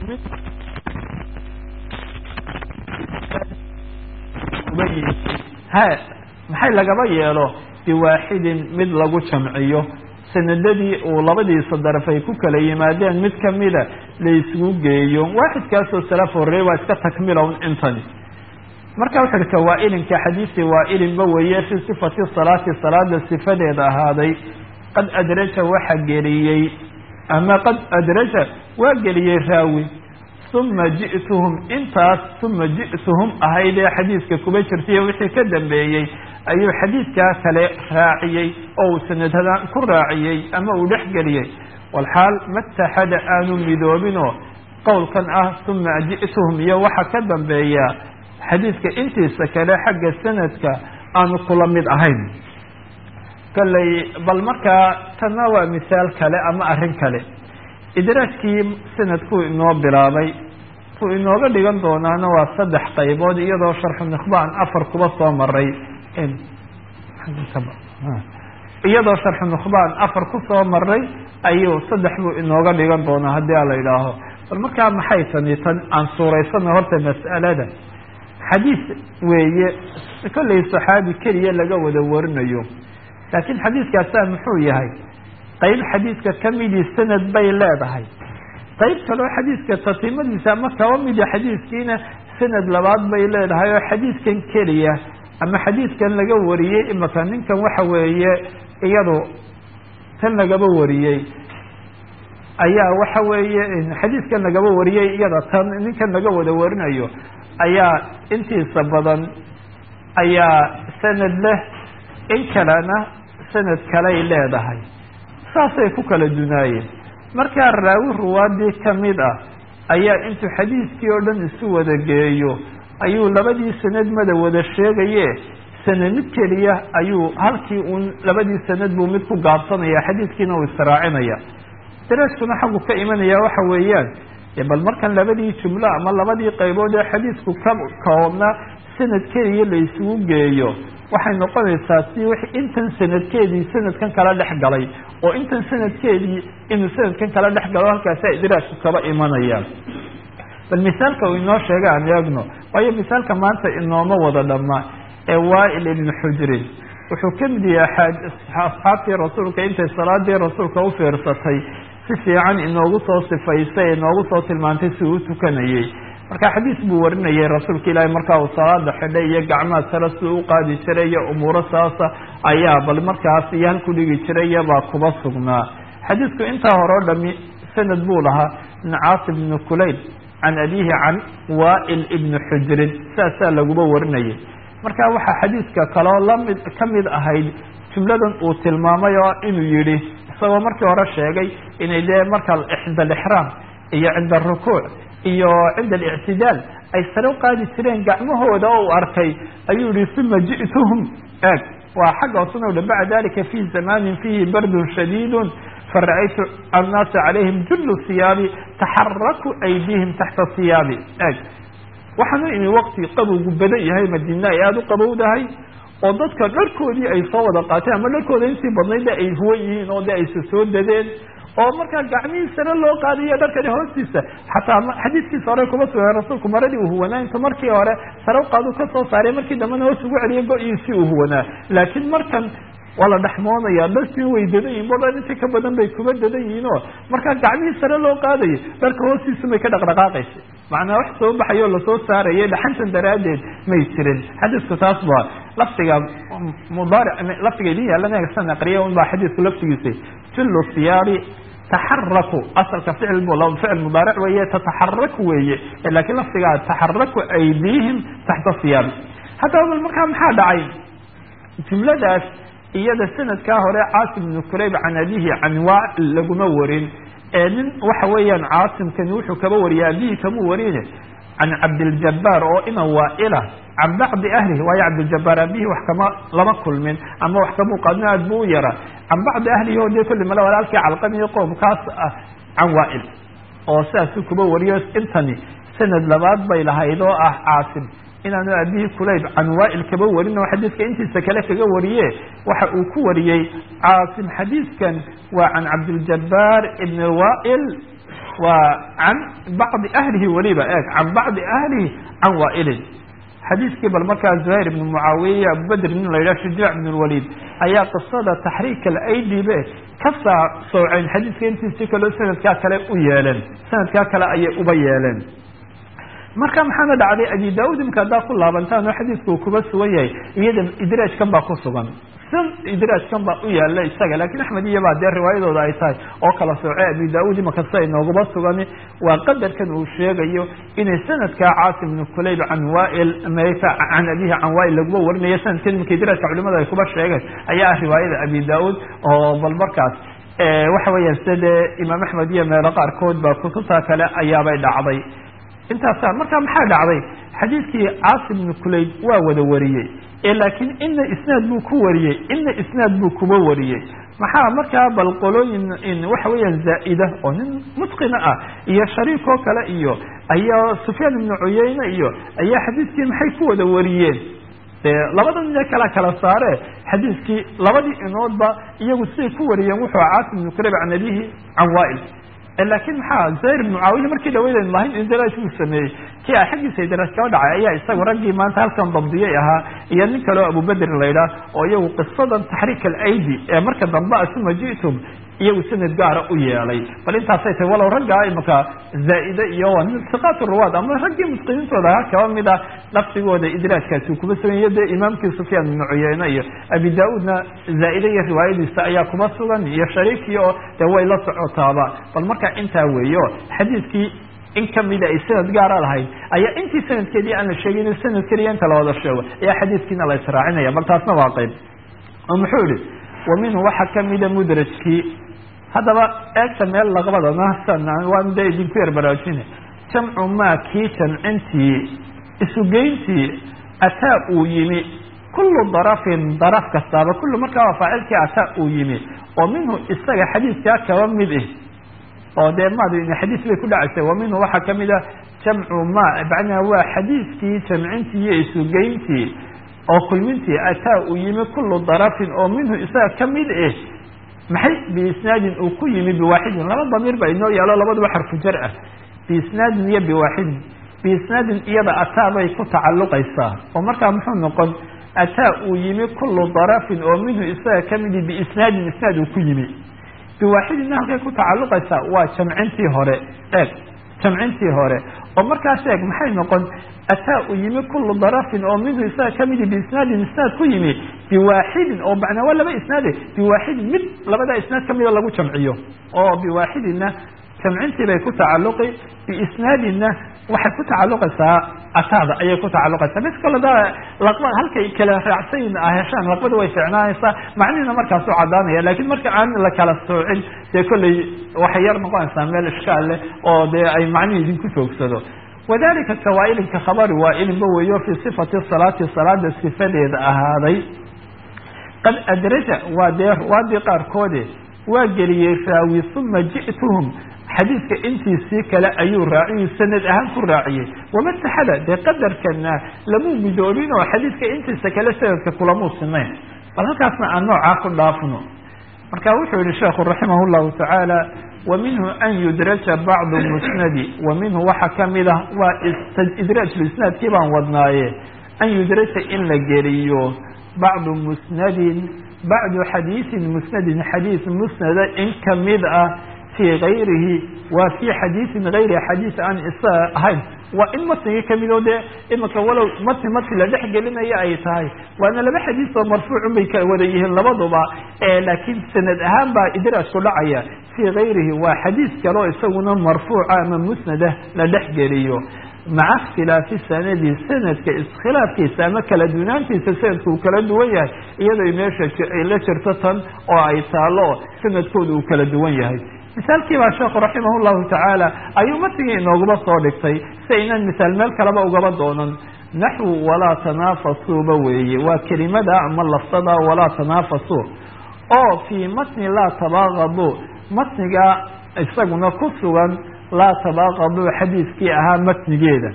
Speaker 1: ha maxay lagaba yeelo biwaaxidin mid lagu jamciyo sanadadii uu labadiisa daraf ay ku kala yimaadeen mid kamida la isugu geeyo waaxidkaasoo salaf horey waa iska takmilown intani marka wuxu uhi kawaa-ilinka xadiisi waa-ilinba weeye fii sifati salaati salaada sifadeeda ahaaday qad adraja waxa geliyey ama qad adraja waa geliyey raawi uma ji'tuhum intaas uma ji'tuhum ahayd ee xadiiska kuba jirtay wixii ka dambeeyey ayuu xadiidkaa kale raaciyey oo uu sanadadaan ku raaciyey ama uu dhex geliyey walxaal mataxada aanu midoobinoo qowlkan ah uma ji'tuhum iyo waxa ka dambeeya xadiidka intiisa kale xagga sanadka aanu kula mid ahayn kolley bal markaa tanna waa misaal kale ama arrin kale idraajkii sanadkuu inoo bilaabay kuu inooga dhigan doonaana waa saddex qaybood iyadoo sharxu nikhbaan afar kuba soo maray iyadoo sharxu nikhbaan afar ku soo maray ayuu saddex buu inooga dhigan doonaa haddii a la idhaaho bal markaa maxay tani tan aan suuraysana horta mas'alada xadiis weeye kollay saxaabi keliya laga wada warinayo laakiin xadiiskaasaa muxuu yahay qayb xadiiska kamidii sanad bay leedahay qayb kaloo xadiiska tatimadiisa ama kaba mida xadiiskiina sanad labaad bay leedahay oo xadiiskan keliya ama xadiiskan laga wariyey imaka ninkan waxa weeye iyadu tan lagaba wariyey ayaa waxa weeye xadiiskan lagaba wariyey iyada tan ninkan laga wada warinayo ayaa intiisa badan ayaa sanad leh in kalena sanad kaley leedahay saasay ku kala dunaayeen markaa raawi ruwaadii kamid ah ayaa intuu xadiiskii oo dhan isu wada geeyo ayuu labadii sanad mada wada sheegaye sanad mid keliya ayuu halkii uun labadii sanad buu mid ku gaabsanaya xadiiskiina uu israacinaya daraskuna xaggu ka imanaya waxa weeyaan bal markan labadii jumlo ama labadii qaybood ee xadiisku ka koobnaa sanad keliya la isugu geeyo waxay noqonaysaa si w intan sanadkeedii sanadkan kala dhex galay oo intan sanadkeedii inuu sanadkan kala dhex galo halkaasa idraajku kaba imanayaan bal misaalka uu inoo sheega aan eegno waayo misaalka maanta inooma wada dhamma ee waail ibnu xujrin wuxuu kamid yahay asxaabtii rasuulka intay salaadii rasuulka u fiirsatay si fiican inoogu soo sifaysay inoogu soo tilmaantay si uu tukanayey marka xadiis buu warinayay rasuulka ilaahi markaa uu salaada xidhay iyo gacmaha sare siduu u qaadi jiray iyo umuuro saasa ayaa bal markaas iyo halku dhigi jiray iyobaa kuba sugnaa xadiisku intaa hore o dhami sanad buu lahaa min caasim ibni kulayb can abihi can waail ibni xujrin saasaa laguba warinayay marka waxaa xadiiska kaloo lamid kamid ahayd jumladan uu tilmaamay oo inuu yihi isagoo markii hore sheegay inay dee marka cinda alixraam iyo cinda arukuuc iyo cinda alictidaal ay sare u qaadi jireen gacmahooda oo uu arkay ayuu yihi uma ji'tuhum eeg waa xagga hoosena uhi bacda dalika fi zamanin fihi bardun shadiidun fara'aytu annaasa calayhim jullu siyaabi taxaraku aydihim taxta siyaabi eeg waxaan u imi wakti qabowgu badan yahay madiina ay aada u qabowdahay oo dadka dharkoodii ay soo wada qaateen ama dharkooda intii badnayd ay huwan yihiin oo de aysa soo dadeen oo markaa gacmihii sare loo qaadayo dharkani hoostiisa xataa xadiiskiisa hore kuma sugan rasuulku maradii uu huwanaa inta markii hore sare u qaadu ka soo saaray markii dambena hoos ugu celiyay go-iisii uu huwanaa laakiin markan waa la dhexmoonaya dharkii way dadan yihin badan intii ka badan bay kuba dadan yihiin oo markaa gacmihii sare loo qaadayo dharka hoostiisa may ka dhaqdhaqaaqaysa macnaa wax soo baxayo lasoo saaraya dhaxantan daraaddeed may jirin xadiisku taas ba lafdiga mudaaric lafdiga idin yaalana san aqriya un baa xadiisku laftigiisa jullu siyaabi taxaraku asalka ficil bu ficil mudaaric weeye tataxaraku weeye lakiin lafdigaa taxaraku aydihim taxta siyaabi haddaba bal markaa maxaa dhacay jumladaas iyada sanadkaa hore caasim ibnu kurayb can abihi can waail laguma warin ee nin waxa weeyaan caasimkani wuxuu kaba wariyay abihi kama warine can cabdiljabaar oo ina waaila can bacdi ahlihi waayo cabdiljabaar abihi wax kama lama kulmin ama wax kamuu qaadin aad bu u yara can bacdi ahlihi oo dee kulli male walaalkii calqamiyo qoomkaas ah can waail oo sidaasuu kuba wariyo intani sanad labaad bay lahayd oo ah caasim inaanu abihi kulayb can waail kaba warin oo xadiiska intiisa kale kaga wariye waxa uu ku wariyey caasim xadiiskan waa can cabdiljabaar ibn waail waa can bacdi ahlihi weliba eeg can bacdi ahlihi can waailin xadiiskii bal markaa zuhayr ibn mucaawiya abubedr nin la yidhah shujaac ibn lwaliid ayaa qisada taxriik alaydibe ka saa sooceen xadiiska intiisi kaloo sanadkaa kale u yeeleen sanadkaa kale ayay uba yeeleen marka maxaana dhacday abi daud imka haddaa ku laabantaan oo xadiisku uu kuba sugan yahay iyada idraajkan baa ku sugan san idraajkan baa u yaala isaga lakin axmed iyo baa dee riwaayadooda ay tahay oo kala soocay abi daud imaka sia inoogaba sugani waa qadarkan uu sheegayo inay sanadkaa caasim ibn kulayb can wail mta can abihi can wail laguba warinayo sanadkan imika idraajka culimada ay kuba sheegeen ayaa ah riwaayada abi daud oo bal markaas waxa weeyaan sida dee imaam axmed iyo meelo qaarkood ba kutubta kale ayaabay dhacday intaasa marka maxaa dhacday xadiidkii caasim ibnu kulayb waa wada wariyey ee laakiin ina isnaad buu ku wariyey ina isnaad buu kuba wariyey maxaa markaa bal qolooyin waxa weeyaan zaa'ida oo nin mutqina ah iyo shariik oo kale iyo ayaa sufyaan ibnu cuyeyne iyo ayaa xadiidkii maxay ku wada wariyeen de labada nin kala kala saare xadiiskii labadii inoodba iyagu siday ku wariyeen wuxuu caasim ibnu kulayb can abihi can wail lakin maxaa zahir ibn mucaawiya markii dhaweyden lahayn indraaj uu sameeyey kii a xaggiisa idraaj kaba dhacay ayaa isaga raggii maanta halkan dabdiyay ahaa iyo nin kaleo abubedrin la yidhaah oo iyagu qisadan taxriik alaydi ee marka dambe asuma ji'tum iyagu sanad gaara u yeelay bal intaasay tahay walow raggaa imaka zaa'ide iyo siqaat ruwaad ama raggii mutqiniintooda ahaa kaba mid ah lafdigooda idraajkaasi uu kuba sugan iyo dee imaamkii sufyaan ibnu cuyeyne iyo abi da-uudna zaa'ide iyo riwaayadiisa ayaa kuba sugan iyo shariikii oo dee way la socotaaba bal marka intaa weeyo xadiidkii in kamida ay sanad gaara lahayd ayaa intii sanadkeedii aan la sheegin sanad keliya inta la wada sheego ayaa xadiidkiina la israacinaya bal taasna waa qayb oo muxuu yihi wa minhu waxaa kamida mudrajkii haddaba eegta meel laqbadana waan de idinku yar baraajine jamcu maa kii jamcintii isugeyntii ataa uu yimi kullu darafin daraf kastaaba kullu markaa waa faacilkii ataa uu yimi oo minhu isaga xadiiskaa kaba mid ah oo dee maad xadiis bay ku dhacaysay wa minhu waxaa kamid ah jamcu ma macnaha waa xadiiskii jamcintii iyo isugeyntii oo kulmintii ataa uu yimi kullu darafin oo minhu isaga kamid ah maxay biisnaadin uu ku yimi biwaaxidin laba damiir ba inoo yaalo labaduba xarfu jar ah biisnaadin iyo biwaaxidin biisnaadin iyada ataa bay ku tacalluqaysaa oo markaa muxuu noqon ataa uu yimi kullu darafin oo minhu isaga kamidi biisnaadin isnaad uu ku yimi biwaaxidinna halkay ku tacalluqaysaa waa jamcintii hore eeg jamcintii hore oo markaas eeg maxay noqon ataa uu yimi kullu darafin oo minhu isaga kamidi biisnaadin isnaad ku yimi biwaaxidin oo macnaa waa laba isnaade biwaaxidin mid labada isnaad kamida lagu jamciyo oo biwaaxidinna jamcintii bay ku tacalluqi biisnaadinna waxay ku tacalluqaysaa ataada ayay ku tacalluqaysaa mis kale da laqba halkay kala raacsayin a heshaan laqbada way ficnaanaysaa macnihina markaas u caddaanaya lakin marka aan la kala soocin dee kolley waxay yar noqonaysaa meel ishkaal leh oo dee ay macnihi idinku joogsado wadalika kawaailin ka khabari waa'ilinba weeyo fii sifati salaati salaada sifadeeda ahaaday qad adraja waa dee ruwaadii qaarkoode waa geliyey raawi uma ji'tuhum xadiidka intiisii kale ayuu raaciyey sanad ahaan ku raaciyey wamataxada dee qadarkana lamuu midoobin oo xadiidka intiisa kale sanadka kulamuu sinayn bal halkaasna aan noocaa ku dhaafno marka wuxuu yihi sheekhu raximah llahu tacaala wa minhu an yudraja bacdu musnadi wa minhu waxaa kamid ah waa idraajlisnaadkii baan wadnaaye an yudraja in la geliyo bacdu musnadin bacdu xadiisin musnadin xadiis musnada in kamid ah fii gayrihi waa fii xadiisin gayri xadiis aan isaga ahayn waa in matnigii kamid oo dee imika walow matni matni la dhex gelinayo ay tahay waana laba xadiis oo marfuucun bay ka wada yihiin labaduba laakiin sanad ahaan baa idraajku dhacaya fii gayrihi waa xadiis kaleo isaguna marfuuca ama musnadah la dhex geliyo maca ikhtilaafi sanadi sanadka iskhilaafkiisa ama kala dunaantiisa sanadka uu kala duwan yahay iyadoo meesha ay la jirto tan oo ay taalo sanadkooda uu kala duwan yahay misaalkii baa sheekhu raximah llahu tacaala ayuu matigii inoogaba soo dhigtay si aynaan misaal meel kaleba ugaba doonan naxwu walaa tanaafasuuba weeye waa kelimada ama lafsada walaa tanaafasuu oo fii matni laa tabaaqadu matniga isaguna ku sugan laa tabaaqadu xadiiskii ahaa matnigeeda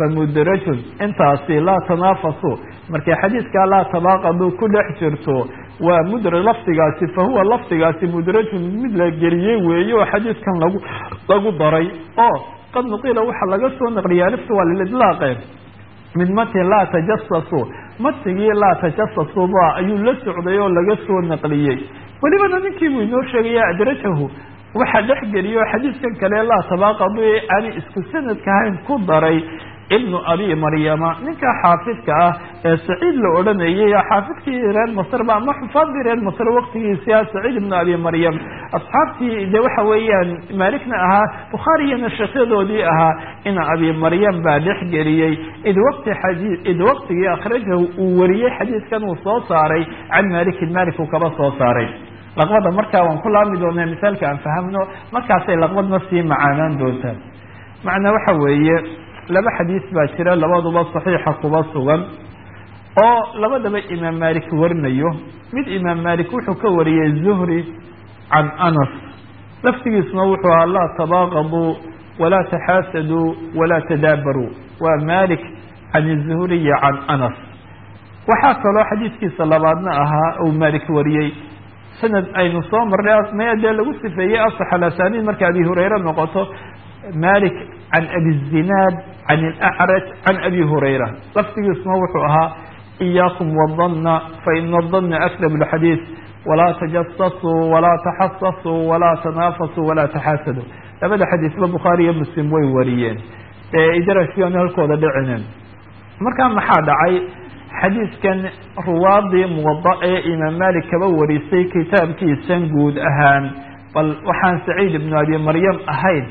Speaker 1: famudrajun intaasi laa tanaafasu markay xadiiskaa laa tabaaqadu ku dhex jirto
Speaker 2: waa mudra lafdigaasi fa huwa lafdigaasi mudrajun mid la geliyey weeye oo xadiidkan lagu lagu daray oo qad nuqila waxaa laga soo naqliyay alifta waa lilidlaaqe min matin laa tajasasu matigii laa tajasasu ba ayuu la socday oo laga soo naqliyey welibana ninkii buu inoo sheegaya adrajahu waxaa dhex geliyo xadiidkan kale laa tabaaqadu ee aani isku sanadka ahayn ku daray ibnu abi maryama ninka xaafidka ah ee saciid la odhanayay xaafidkii reer masrba ama xufaadii reer masr waktigiisia saciid ibnu abi maryam asxaabtii de waxa weeyaan maalikna ahaa bukhaariyana sheekyadoodii ahaa ina abi maryam baa dhex geliyey id wati xadii id waktigii akhrajahu uu wariyey xadiidkan uu soo saaray can malikin malik uu kaba soo saaray laqbada markaa waan ku laami doonaa misaalka aan fahamno markaasay laqbadna sii macaanaan doontaa macnaa waxa weeye laba xadiis baa jira labaduba saxiixa kuba sugan oo labadaba imaam malik warinayo mid imaam malik wuxuu ka wariyey zuhri can anas laftigiisuna wuxuu ahaa laa tabaaqaduu walaa taxaasaduu walaa tadaabaruu waa malik can zuhriyi can anas waxaa kaloo xadiidkiisa labaadna ahaa uu malik wariyey sanad aynu soo marnay maya dee lagu sifeeyey asax alasaniid marka abi hurayre noqoto malik can abi zinaad can alacraj can abi hurayra laftigiisuna wuxuu ahaa iyaakum wadana faina adana akdab lxadiid walaa tajasasuu walaa taxasasuu walaa tanaafasuu walaa taxaasaduu labada xadiisba bukhaari iyo muslim way wariyeen ee idraskianu halkooda dhicinen markaa maxaa dhacay xadiidkan ruwaadii muwada ee imaam malik kaba warisay kitaabkiisan guud ahaan bal waxaan saciid ibnu abi maryam ahayn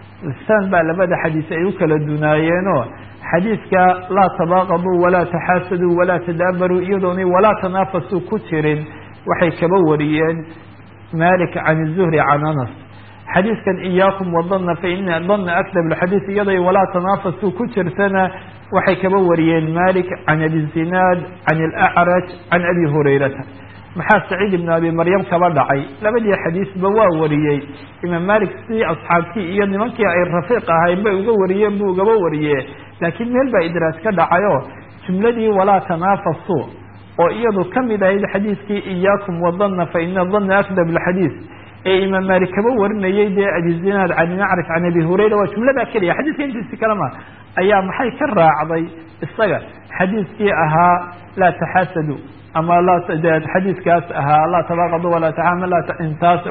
Speaker 2: san baa labada xadiis ay u kala dunaayeenoo xadiidka laa tabaaqaduu walaa taxaasaduu walaa tadaabaruu iyadoonay walaa tanaafasuu ku jirin waxay kaba wariyeen malik can zuhri can anas xadiidkan iyaakum wadana faina dana akdab lxadiid iyaday walaa tanaafasuu ku jirtana waxay kaba wariyeen malik can abi zinaad can alacraj can abi hurayrata maxaa saciid ibnu abi maryam kaba dhacay labadii xadiisba waa wariyey imaam malik si asxaabtii iyo nimankii ay rafiiq ahayn bay uga wariyeen buu ugaba wariye laakiin meel baa idraaj ka dhacayo jumladii walaa tanaafasu oo iyadu kamid ahayd xadiidkii iyaakum wadana faina dana akdab lxadiid ee imaam malik kaba warinayay dee abi zinaad can nacrif can abi hurayra waa jumladaa keliya xadiidka intiisi kalema ayaa maxay ka raacday isaga xadiidkii ahaa laa taxaasadu ama xadiidkaas ahaa laa tabaaqadu walaa taintaas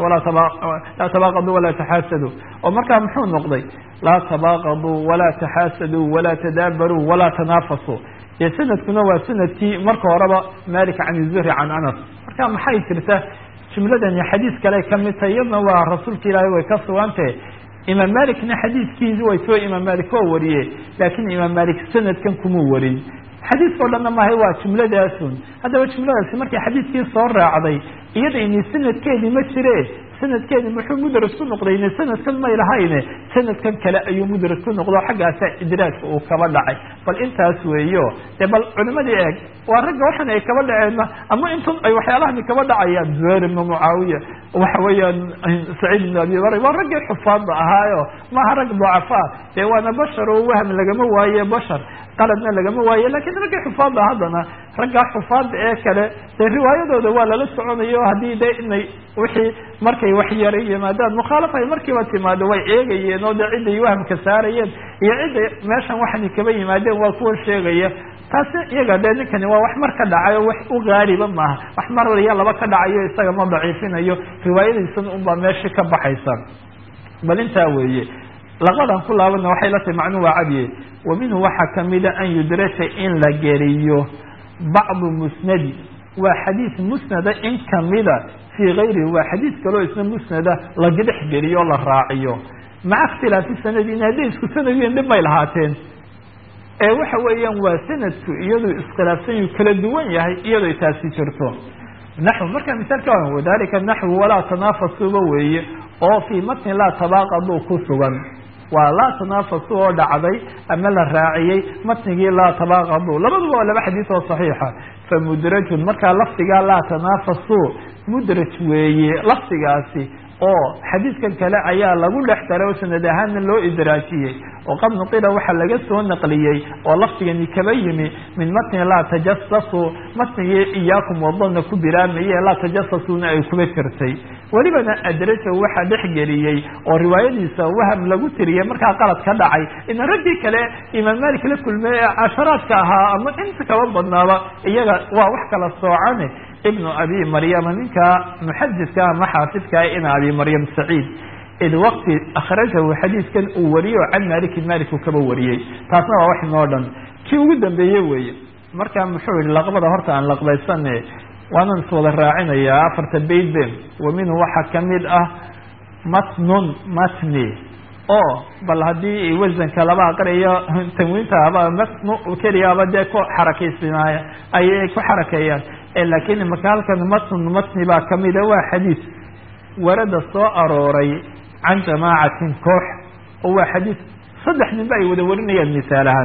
Speaker 2: laa tabaaqadu walaa taxaasadu oo markaa muxuu noqday laa tabaaqaduu walaa taxaasaduu walaa tadaabaruu walaa tanaafasu dee sanadkuna waa sanadkii marka horeba malik can zuhri can anas marka maxay jirta jumladani xadiis kale kamid tahay iyadna waa rasuulka ilaahay way ka sugantahe imaam malikna xadiidkiisi way soo imaam malik waa wariye laakin imaam malik sanadkan kuma warin xadiiskao dhanna maahay waa jumladaasun haddaba jumladaasi markay xadiidkii soo raacday iyadayni sanadkeedii ma jire sanadkeedi muxuu mudraj ku noqdayne sanadkan may lahayne sanadkan kale ayuu mudraj ku noqdo xaggaasa idraajka uu kaba dhacay bal intaas weeyo dee bal culimadii eeg waa ragga waxan ay kaba dhaceenna ama intun ay waxyaalahani kaba dhacayaan zuhayr ibnu mucaawiya waxa weeyaan saciid ibnu abi mar waa raggii xufaadda ahaayo maaha rag ducafaa dee waana bashar oo wahm lagama waaye bashar qaladna lagama waaye lakin raggii xufaadda haddana raggaa xufaadda ee kale dee riwaayadooda waa lala soconayo haddii de inay wixii markay wax yaray yimaadaan mukhaalafa ay markiiba timaado way eegayeen oo de ciday wahamka saarayeen iyo ciday meeshan waxani kaba yimaadeen waa kuwa sheegaya taasi iyaga dee ninkani waa wax mar ka dhacay oo wax u gaaliba maaha wax mar iyo laba ka dhacayo isaga ma daciifinayo riwaayadiisan unbaa meesha ka baxaysa bal intaa weeye laqadan ku laabana waxay la tahay macnuu waa cadiye wa minhu waxaa kamida an yudraja in la geliyo bacdu musnadi waa xadiis musnada in kamida fii gayrihi waa xadiis kaloo isna musnada laga dhex geliyo o la raaciyo maca ikhtilaafi sanadin hadday isku sanadiin dhib may lahaateen ee waxa weeyaan waa sanadku iyadoo iskhilaafsan yu kala duwan yahay iyadoo taasi jirto naxw marka misaalka wadalika naxwu walaa tanaafasuba weeye oo fii matni laa tabaaqadu ku sugan waa laa tanaafasu oo dhacday ama la raaciyey matnigii laa tabaaqadu labaduba waa laba xadiis oo saxiixa famudrajun markaa lafdigaa laa tanaafasu mudraj weeye lafdigaasi oo xadiidkan kale ayaa lagu dhex daray oo sanad ahaanna loo idraajiyey oo qad nuqila waxaa laga soo naqliyey oo lafdigani kaba yimi min matni laa tajasasu matnigii iyaakum wadana ku biraamaye laa tajasasuna ay kuba jirtay welibana adraja waxaa dhex geliyey oo riwaayadiisa waham lagu tiriyey markaa qalad ka dhacay ina raggii kale imaam malik la kulmey ee casharaadka ahaa ama inta kaba badnaaba iyaga waa wax kala soocane ibnu abi maryama ninka muxadidka ama xaafidkaa ina abi maryam saciid id waqti akhrajahu xadiidkan uu wariyo can malikin malik uu kaba wariyey taasna waa wax inoo dhan kii ugu dambeeye weeye marka muxuu yihi laqbada horta aan laqbaysane waanan iswada raacinayaa afarta baytbe wa minhu waxaa kamid ah matnun matni oo bal haddii wasanka laba aqriyo tanwiinta aba matnu keliyaaba dee ku xarakaysinay ayay ku xarakeeyaan lakin imaka halkan matn matni baa kamida waa xadiid warada soo arooray can jamaacatin koox oo waa xadiid saddex ninba ay wada warinayaan misaal ahaan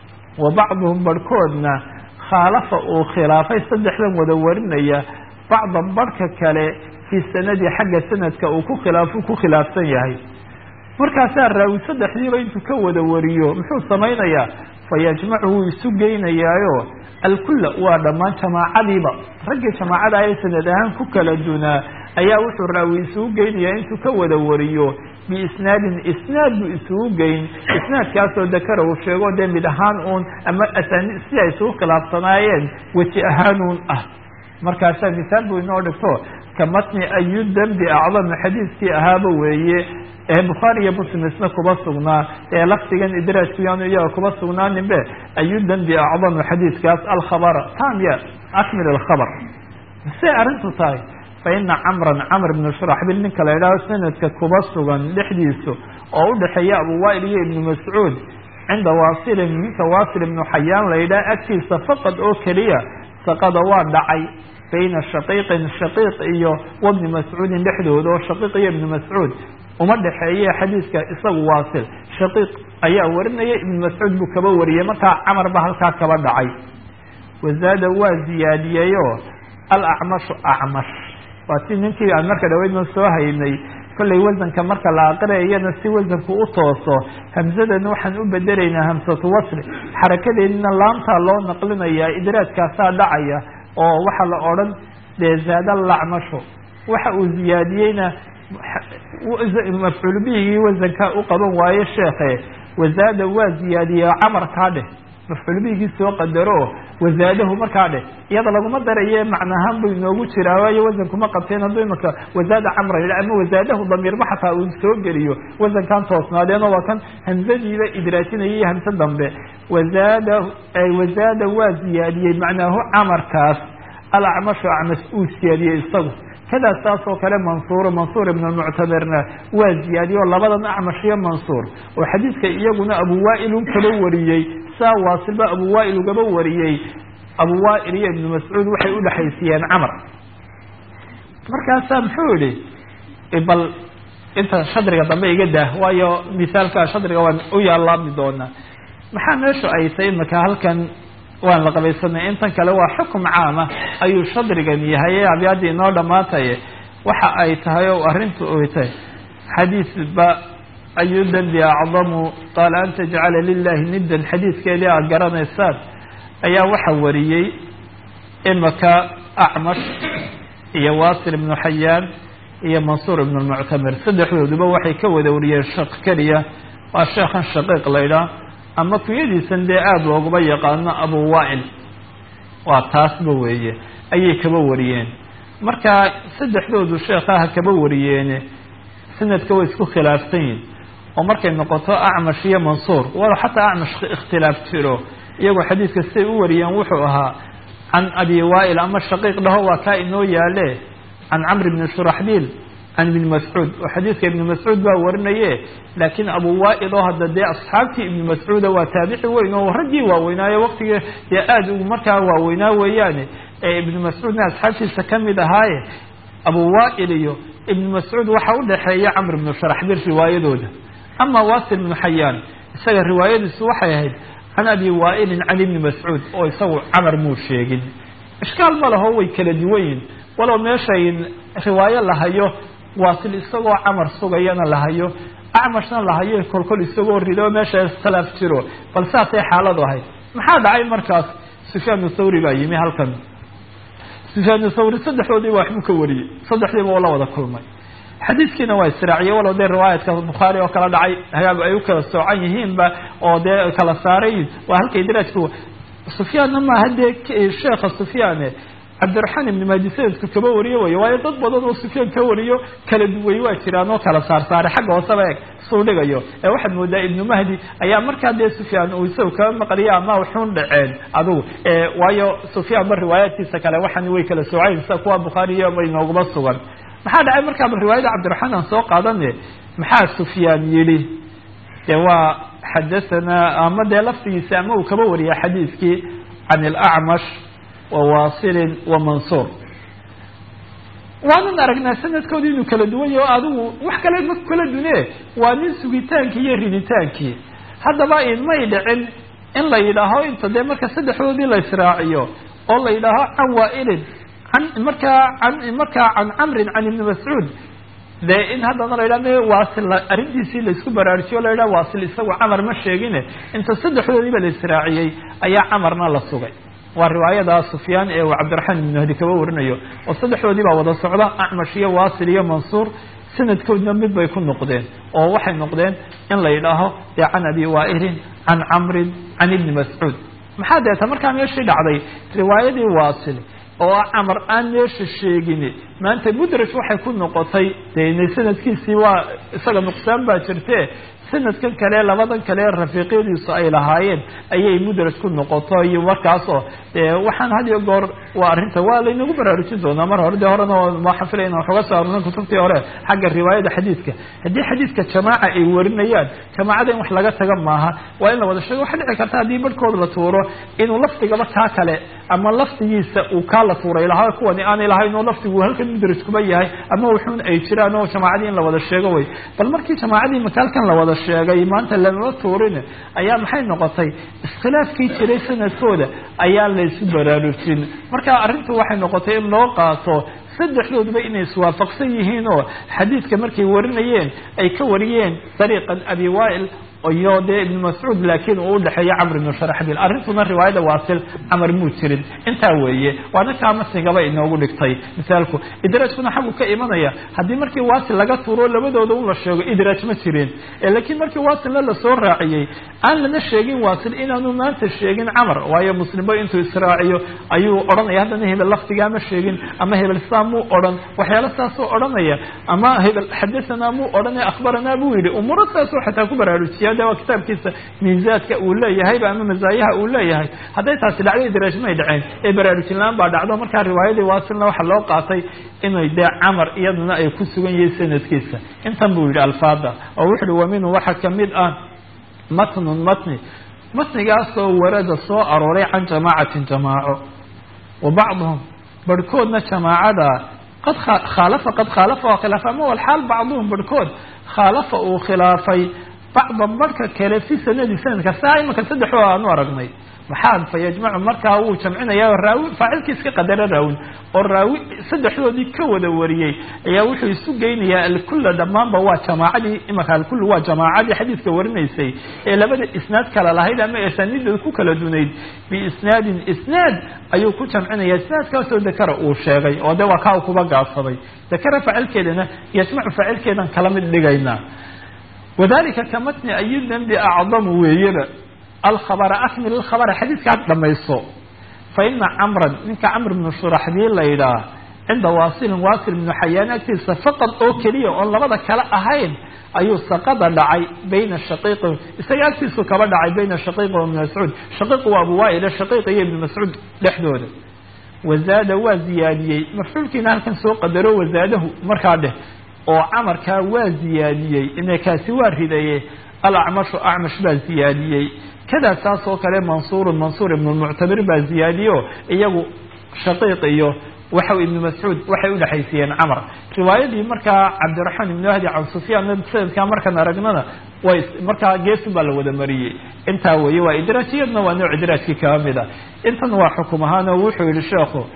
Speaker 2: wa bacduhum barhkoodna khaalafa uu khilaafay saddexdan wada warinaya bacda barhka kale fii sanadi xagga sanadka uu ku khilaafo ku khilaafsan yahay markaasaa raawi saddexdiiba intuu ka wada wariyo muxuu samaynayaa fayajmacu wuu isu geynayaayo alkulla waa dhammaan jamaacadiiba raggii jamaacada ee sanad ahaan ku kala dunaa ayaa wuxuu raawi isugu geynayaa intuu ka wada wariyo biisnaadin isnaad buu isugu geyn isnaadkaasoo dakara uu sheego dee mid ahaan uun ama asaani si ay isugu khilaafsanaayeen weji ahaan uun ah markaasaa misaal buu inoo dhigto ka matni ayu dembi acdam xadiiskii ahaaba weeye ee bukhaari iyo muslim isna kuba sugnaa ee lafdigan idraajku yaanu iyaga kuba sugnaaninbe ayu dembi acdamu xadiidkaas alkhabara tamya akmil alkhabar say arrintu tahay fa ina camran camr ibnu shuraxbil ninka la idhaho sanadka kuba sugan dhexdiisu oo udhexeeya abu wail iyo ibnu mascuud cinda waasilin ninka waasil ibnu xayaan la yidhaha agtiisa faqad oo keliya saqada waa dhacay bayna shaqiiqin shaqiiq iyo wabni mascuudin dhexdooda oo shaqiiq iyo ibnu mascuud uma dhexeeye xadiidka isagu waasil shaqiiq ayaa warinaya ibnu mascuud buu kaba wariyey markaa camar ba halkaa kaba dhacay wazaada waa ziyaadiyeyo alacmashu acmash waa si ninkii aan marka dhaweydna soo haynay kollay wasanka marka la aqriyayana si wasanku u tooso hamsadana waxaan u bedelaynaa hamsatu wasli xarakadeedina laamtaa loo naqlinayaa idraajkaasaa dhacaya oo waxaa la odhan dee zaada lacmashu waxa uu ziyaadiyeyna mafcuul bihigii wasankaa u qaban waaye sheekhe wazaada waa ziyaadiye camarkaa dheh mafcuul bihigii soo qadaro wazaadahu markaa dheh iyada laguma daraye macnahaan buu inoogu jiraa waayo wasankuma qabteen hadduu imaka wazaada camra yidha ama wazaadahu damiirba xataa uu soo geliyo wasankan toosnaadeenoo waa kan hamsadiiba idraajinaya iyo hamse dambe wazaada wazaada waa ziyaadiyey macnaahu camarkaas alacmashu acmas uu siyaadiyey isagu kadaa saas oo kale mansuur mansuur ibn muctamirna waa ziyaadiye oo labadan acmash iyo mansuur oo xadiidka iyaguna abu waail un kaba wariyey saa waasilba abu waail ugaba wariyey abu waail iyo ibnu mascuud waxay udhexaysiyeen camar markaasaa muxuu yihi bal inta shadriga dambe iga daah waayo misaalka shadriga waan u yaalaami doonaa maxaa meeshu ay tahay imaka halkan waan la qabaysanay intan kale waa xukum caama ayuu shadrigan yahay ee abyaadii inoo dhamaataye waxa ay tahay o arrintu ay tahay xadiisba ayu dembi acdamu qaala an tajcala lilahi niddan xadiiskeedii aada garanaysaan ayaa waxa wariyey imaka acmash iyo wasil ibnu xayaan iyo mansuur ibnu lmuctamir saddexdooduba waxay ka wada wariyeen shaq keliya waa sheekhan shaqiiq laydhaah ama kunyadiisan dee aada looguma yaqaano abu waail waa taasba weeye ayay kaba wariyeen marka saddexdoodu sheekhaha kaba wariyeene sanadka way isku khilaafsan yihin oo markay noqoto acmash iyo mansuur walo xataa acmash ikhtilaaf jiro iyagoo xadiidka siday u wariyeen wuxuu ahaa can abi waail ama shaqiiq dhaho waa kaa inoo yaale can camr bni shuraxbiil can ibni mascuud oo xadiidka ibni mascuud baa warinaye laakiin abu waail oo hadda dee asxaabtii ibni mascuuda waa taabici weyn oo raggii waaweynaayo waktigii dee aada u markaa waaweynaa weeyaane ee ibni mascuudna asxaabtiisa kamid ahaaye abu waail iyo ibni mascuud waxa udhexeeya camr ibnu sharaxbil riwaayadooda ama wasil ibnu xayaan isaga riwaayadiisu waxay ahayd can abi waailin can ibni mascuud oo isagu camar muu sheegin ishkaal ma laho way kala duwan yihin walow meeshay riwaayo la hayo waasil isagoo camar sugayana la hayo acmashna la hayo kolkol isagoo rido meesha iskhilaaf jiro bal saasay xaaladu ahayd maxaa dhacay markaas sufyaan thawri baa yimi halkan sufyaan thawri saddexdoodiiba waxbuu ka wariyey saddexdiiba oo la wada kulmay xadiidkiina waa israaciye walow dee riwaayadka bukhaari oo kala dhacay hagaag ay u kala soocan yihiinba oo dee kala saarayin waa halkay daraajka sufyaanna maaha dee sheekha sufyaane cabdiraxmaan ibni mahdi sanadku kaba wariyo way waayo dad badan oo sufyaan ka wariyo kala duway waa jiraan oo kala saarsaaray xagga hooseba eeg suu dhigayo ee waxaad moodaa ibnu mahdi ayaa markaa dee sufyaan uu isaga kaba maqliya ama wuxuun dhaceen adugu waayo sufyaan ba riwaayaadkiisa kale waxani way kala soocayn sida kuwa bukhaariyo bay nooguma sugan maxaa dhacay markaa bal riwaayada cabdiraxmaan aan soo qaadane maxaa sufyaan yidhi dee waa xadahanaa ama dee laftigiisa ama uu kaba wariya xadiiskii can ilacmash wa waasilin wa mansuur waanan aragnaa sanadkooda inuu kala duwan yaho adigu wax kale ma kala dune waa nin sugitaankii iyo riditaankii haddaba inmay dhicin in la yidhaaho inta dee marka saddexdoodii la israaciyo oo la yidhaaho can waailin an markaa an markaa can camrin can ibni mascuud dee in haddana la yidhah waasil arrintiisii laisku baraarujiyo la yidhah waasil isagu camar ma sheegine inta saddexdoodiiba la israaciyey ayaa camarna la sugay waa riwaayada sufyaan ee uu cabdiraxmaan ibn mahdi kaba warinayo oo saddexdoodii baa wada socda acmash iyo waasil iyo mansuur sanadkoodna mid bay ku noqdeen oo waxay noqdeen in la yidhaaho dee can abi waailin can camrin can ibni mascuud maxaa deeta markaa meeshii dhacday riwaayadii waasil oo camar aan meesha sheegin maanta mudraj waxay ku noqotay de sanadkiisii waa isaga nuqsaan baa jirte sanadkan kale labadan kale rafiiqyadiisu ay lahaayeen ayay mudraj ku noqoto iyo markaasoo waxaan had iyo goor waa arrinta waa laynagu baraarujin doonaa mar hore dee horena waxaan filaya inaan waxooga soo arurna kutubtii hore xagga riwaayada xadiidka haddii xadiidka jamaaca ay warinayaan jamaacada in wax laga taga maaha waa in la wada sheego waxaa dhici karta haddii barhkood la tuuro inuu lafdigaba kaa kale ama lafdigiisa uu kaa la tuuray lahaa kuwani aanay lahayn oo lafdigu halkan mudraj kuba yahay ama wuxuun ay jiraan oo jamaacadii in la wada sheego way bal markii jamaacadii makaalkan la wada sheegay maanta lamama tuurin ayaa maxay noqotay iskhilaafkii jiray sanadkooda ayaa laysu baraarujin marka arrintu waxay noqotay in loo qaato saddexdooduba inay iswaafaqsan yihiin oo xadiidka markay warinayeen ay ka wariyeen dariiqan abi waail iyo dee ibn mascuud laakiin uu udhexeeyo camr ibnu sharaxbil arrintuna riwaayada waasil camar muu jirin intaa weeye waana kaa masigaba inoogu dhigtay misaalku idraajkuna xaggu ka imanaya haddii markii waasil laga tuuro labadooda un la sheego idraaj ma jirin laakiin markii waasilna lasoo raaciyey aan lana sheegin waasil inaanu maanta sheegin camar waayo muslimba intuu israaciyo ayuu odhanaya haddana hebel lafdigaa ma sheegin ama hebel saa muu odhan waxyaalo saasuu odhanaya ama hebel xadahanaa muu odhanaya akhbaranaa buu yidhi umuuro saasuu xataa ku baraarujiya de waa kitaabkiisa miisaadka uu leeyahayba ama masaayaha uu leeyahay hadday taasi dhacdo idraaj may dhaceen ee baraarujin la-aan baa dhacdo markaa riwaayadii waasilna waxaa loo qaatay inay dee camar iyaduna ay ku sugan yihiin sanadkiisa intan buu yidhi alfaada oo wuxu uhi wa minhu waxaa kamid ah matnun matni matnigaasoo warada soo arooray can jamaacatin jamaaco wa bacduhum barhkoodna jamaacada qad khaalafa qad khaalafa oo khilaafa ama walxaal bacduhum barhkood khaalafa uu khilaafay bacda marka kale fi sanadi sanadka saa imaka saddexoo aanu aragnay maxaa fa yajmacu markaa wuu jamcinaya raawi faacilkii iska qadara raawin oo raawi saddexdoodii ka wada wariyey ayaa wuxuu isu geynayaa alkulla dhammaanba waa jamaacadii imaka alkull waa jamaacadii xadiidka warinaysay ee labada isnaad kala lahayd ama asaaniidooda ku kala dunayd biisnaadin isnaad ayuu ku jamcinaya isnaadkaasoo dakara uu sheegay oo de waa kaa u kuba gaabsaday dakara faacilkeedana yajmacu faacilkeedan kala mid dhigaynaa wadalika ka matni ayi dembi acdamu weeyaba alkhabara akmil alkhabara xadiidka had dhamayso fa ina camran ninka camr bnu shuraxbiil la yidhaah cinda waasilin waasil ibnu xayaan agtiisa faqad oo keliya oon labada kale ahayn ayuu saqada dhacay bayna shaqiiqi isaga agtiisu kaba dhacay bayna shaqiiqi wa ibni mascuud shaqiiqu waa abu waaile shaqiiq iyo ibni mascuud dhexdooda wazaada waa ziyaadiyey mafcuulkiina halkan soo qadaro wazaadahu markaa dheh oo camarkaa waa ziyaadiyey inakaasi waa ridaye alacmashu acmash baa ziyaadiyey kadaa saas oo kale mansuurun mansuur ibnu lmuctamir baa ziyaadiyo iyagu shaqiiq iyo waxa ibnu mascuud waxay udhexaysiiyeen camar riwaayadii markaa cabdiraxmaan ibnu ahdi can sufyaan sanadkaa markaan aragnana way markaa geesun baa la wada mariyey intaa weeye waa idraaj iyadna waa nooc idraajkii kaba mid a intan waa xukum ahaan oo wuxuu yihi sheekhu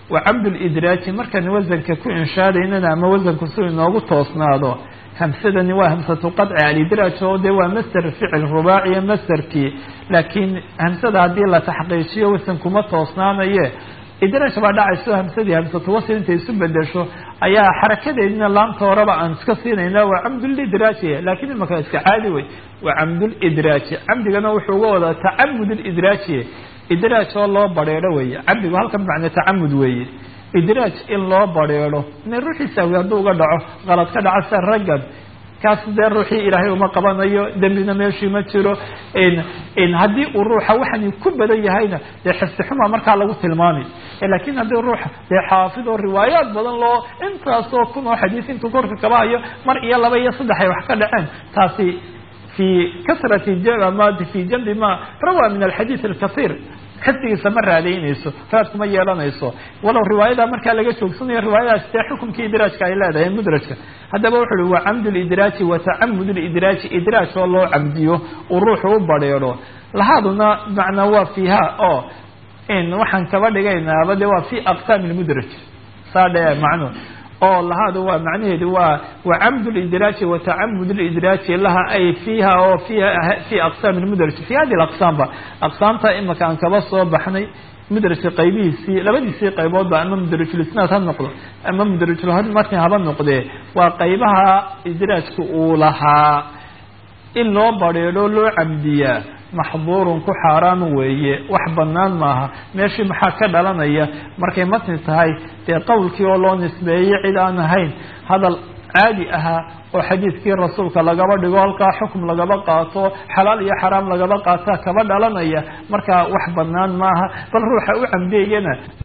Speaker 2: wa camdulidraaji markaan wasanka ku inshaadaynana ama wasanku si inoogu toosnaado hamsadani waa hamsatu qadci alidraaj oo dee waa master ficil rubaaciya masterkii laakiin hamsada haddii la taxqiijiyo wasan kuma toosnaanaye idraaj baa dhacayso hamsadii hamsatu wasl intay isu bedesho ayaa xarakadeedina laamta horeba aan iska siinayna waa camdulidraaji laakiin imaka iska caadi wey waa camdulidraaji camdigana wuxuu uga wadaa tacamud lidraaji idraaj oo loo bareero weeye camdigu halkan macne tacamud weeye idraaj in loo bareero ina ruuxiisaawi hadduu uga dhaco qalad ka dhaco sida raggan kaas dee ruuxii ilaahay uma qabanayo dembina meeshii ma jiro haddii uu ruuxa waxani ku badan yahayna dee xifsixuma markaa lagu tilmaami lakin haddii ruuxa dee xaafid oo riwaayaad badan loo intaasoo kun oo xadiis intuu korka kaba hayo mar iyo laba iyo saddex ay wax ka dhaceen taasi fi kasrati ma fi jambi ma rawaa min alxadiid alkasiir xifdigiisa ma raadaynayso raadku ma yeelanayso walow riwaayada markaa laga joogsanayo riwaayadaas dee xukumkii idraajka ay leedahay mudrajka haddaba wuxu uhi wa camdu lidraaji wa tacamud lidraaji idraaj oo loo camdiyo uu ruuxu u bareero lahaaduna macnaa waa fiiha oo waxaan kaba dhigaynaaba de waa fi aqsaam lmudraj saa dhe macnu oo lahaadu waa macnaheedu waa wacamd lidraaji wa tacamud lidraaji laha ay fiiha oo fiha fi aqsaam lmudraj fi hadi aqsaam ba aqsaamta imaka aan kaba soo baxnay mudrajka qaybihiisii labadiisii qayboodba ama mudrajulisnaad ha noqdo ama mudrajulmatni haba noqdee waa qaybaha idraajka uu lahaa in loo bareero loo camdiyaa maxduurun ku xaaraan weeye wax banaan maaha meeshii maxaa ka dhalanaya markay matni tahay dee qowlkii oo loo nisbeeyey cid aan ahayn hadal caadi ahaa oo xadiidkii rasuulka lagaba dhigo halkaa xukum lagaba qaato xalaal iyo xaraam lagaba qaataa kaba dhalanaya markaa wax banaan maaha bal ruuxa u camdeeyana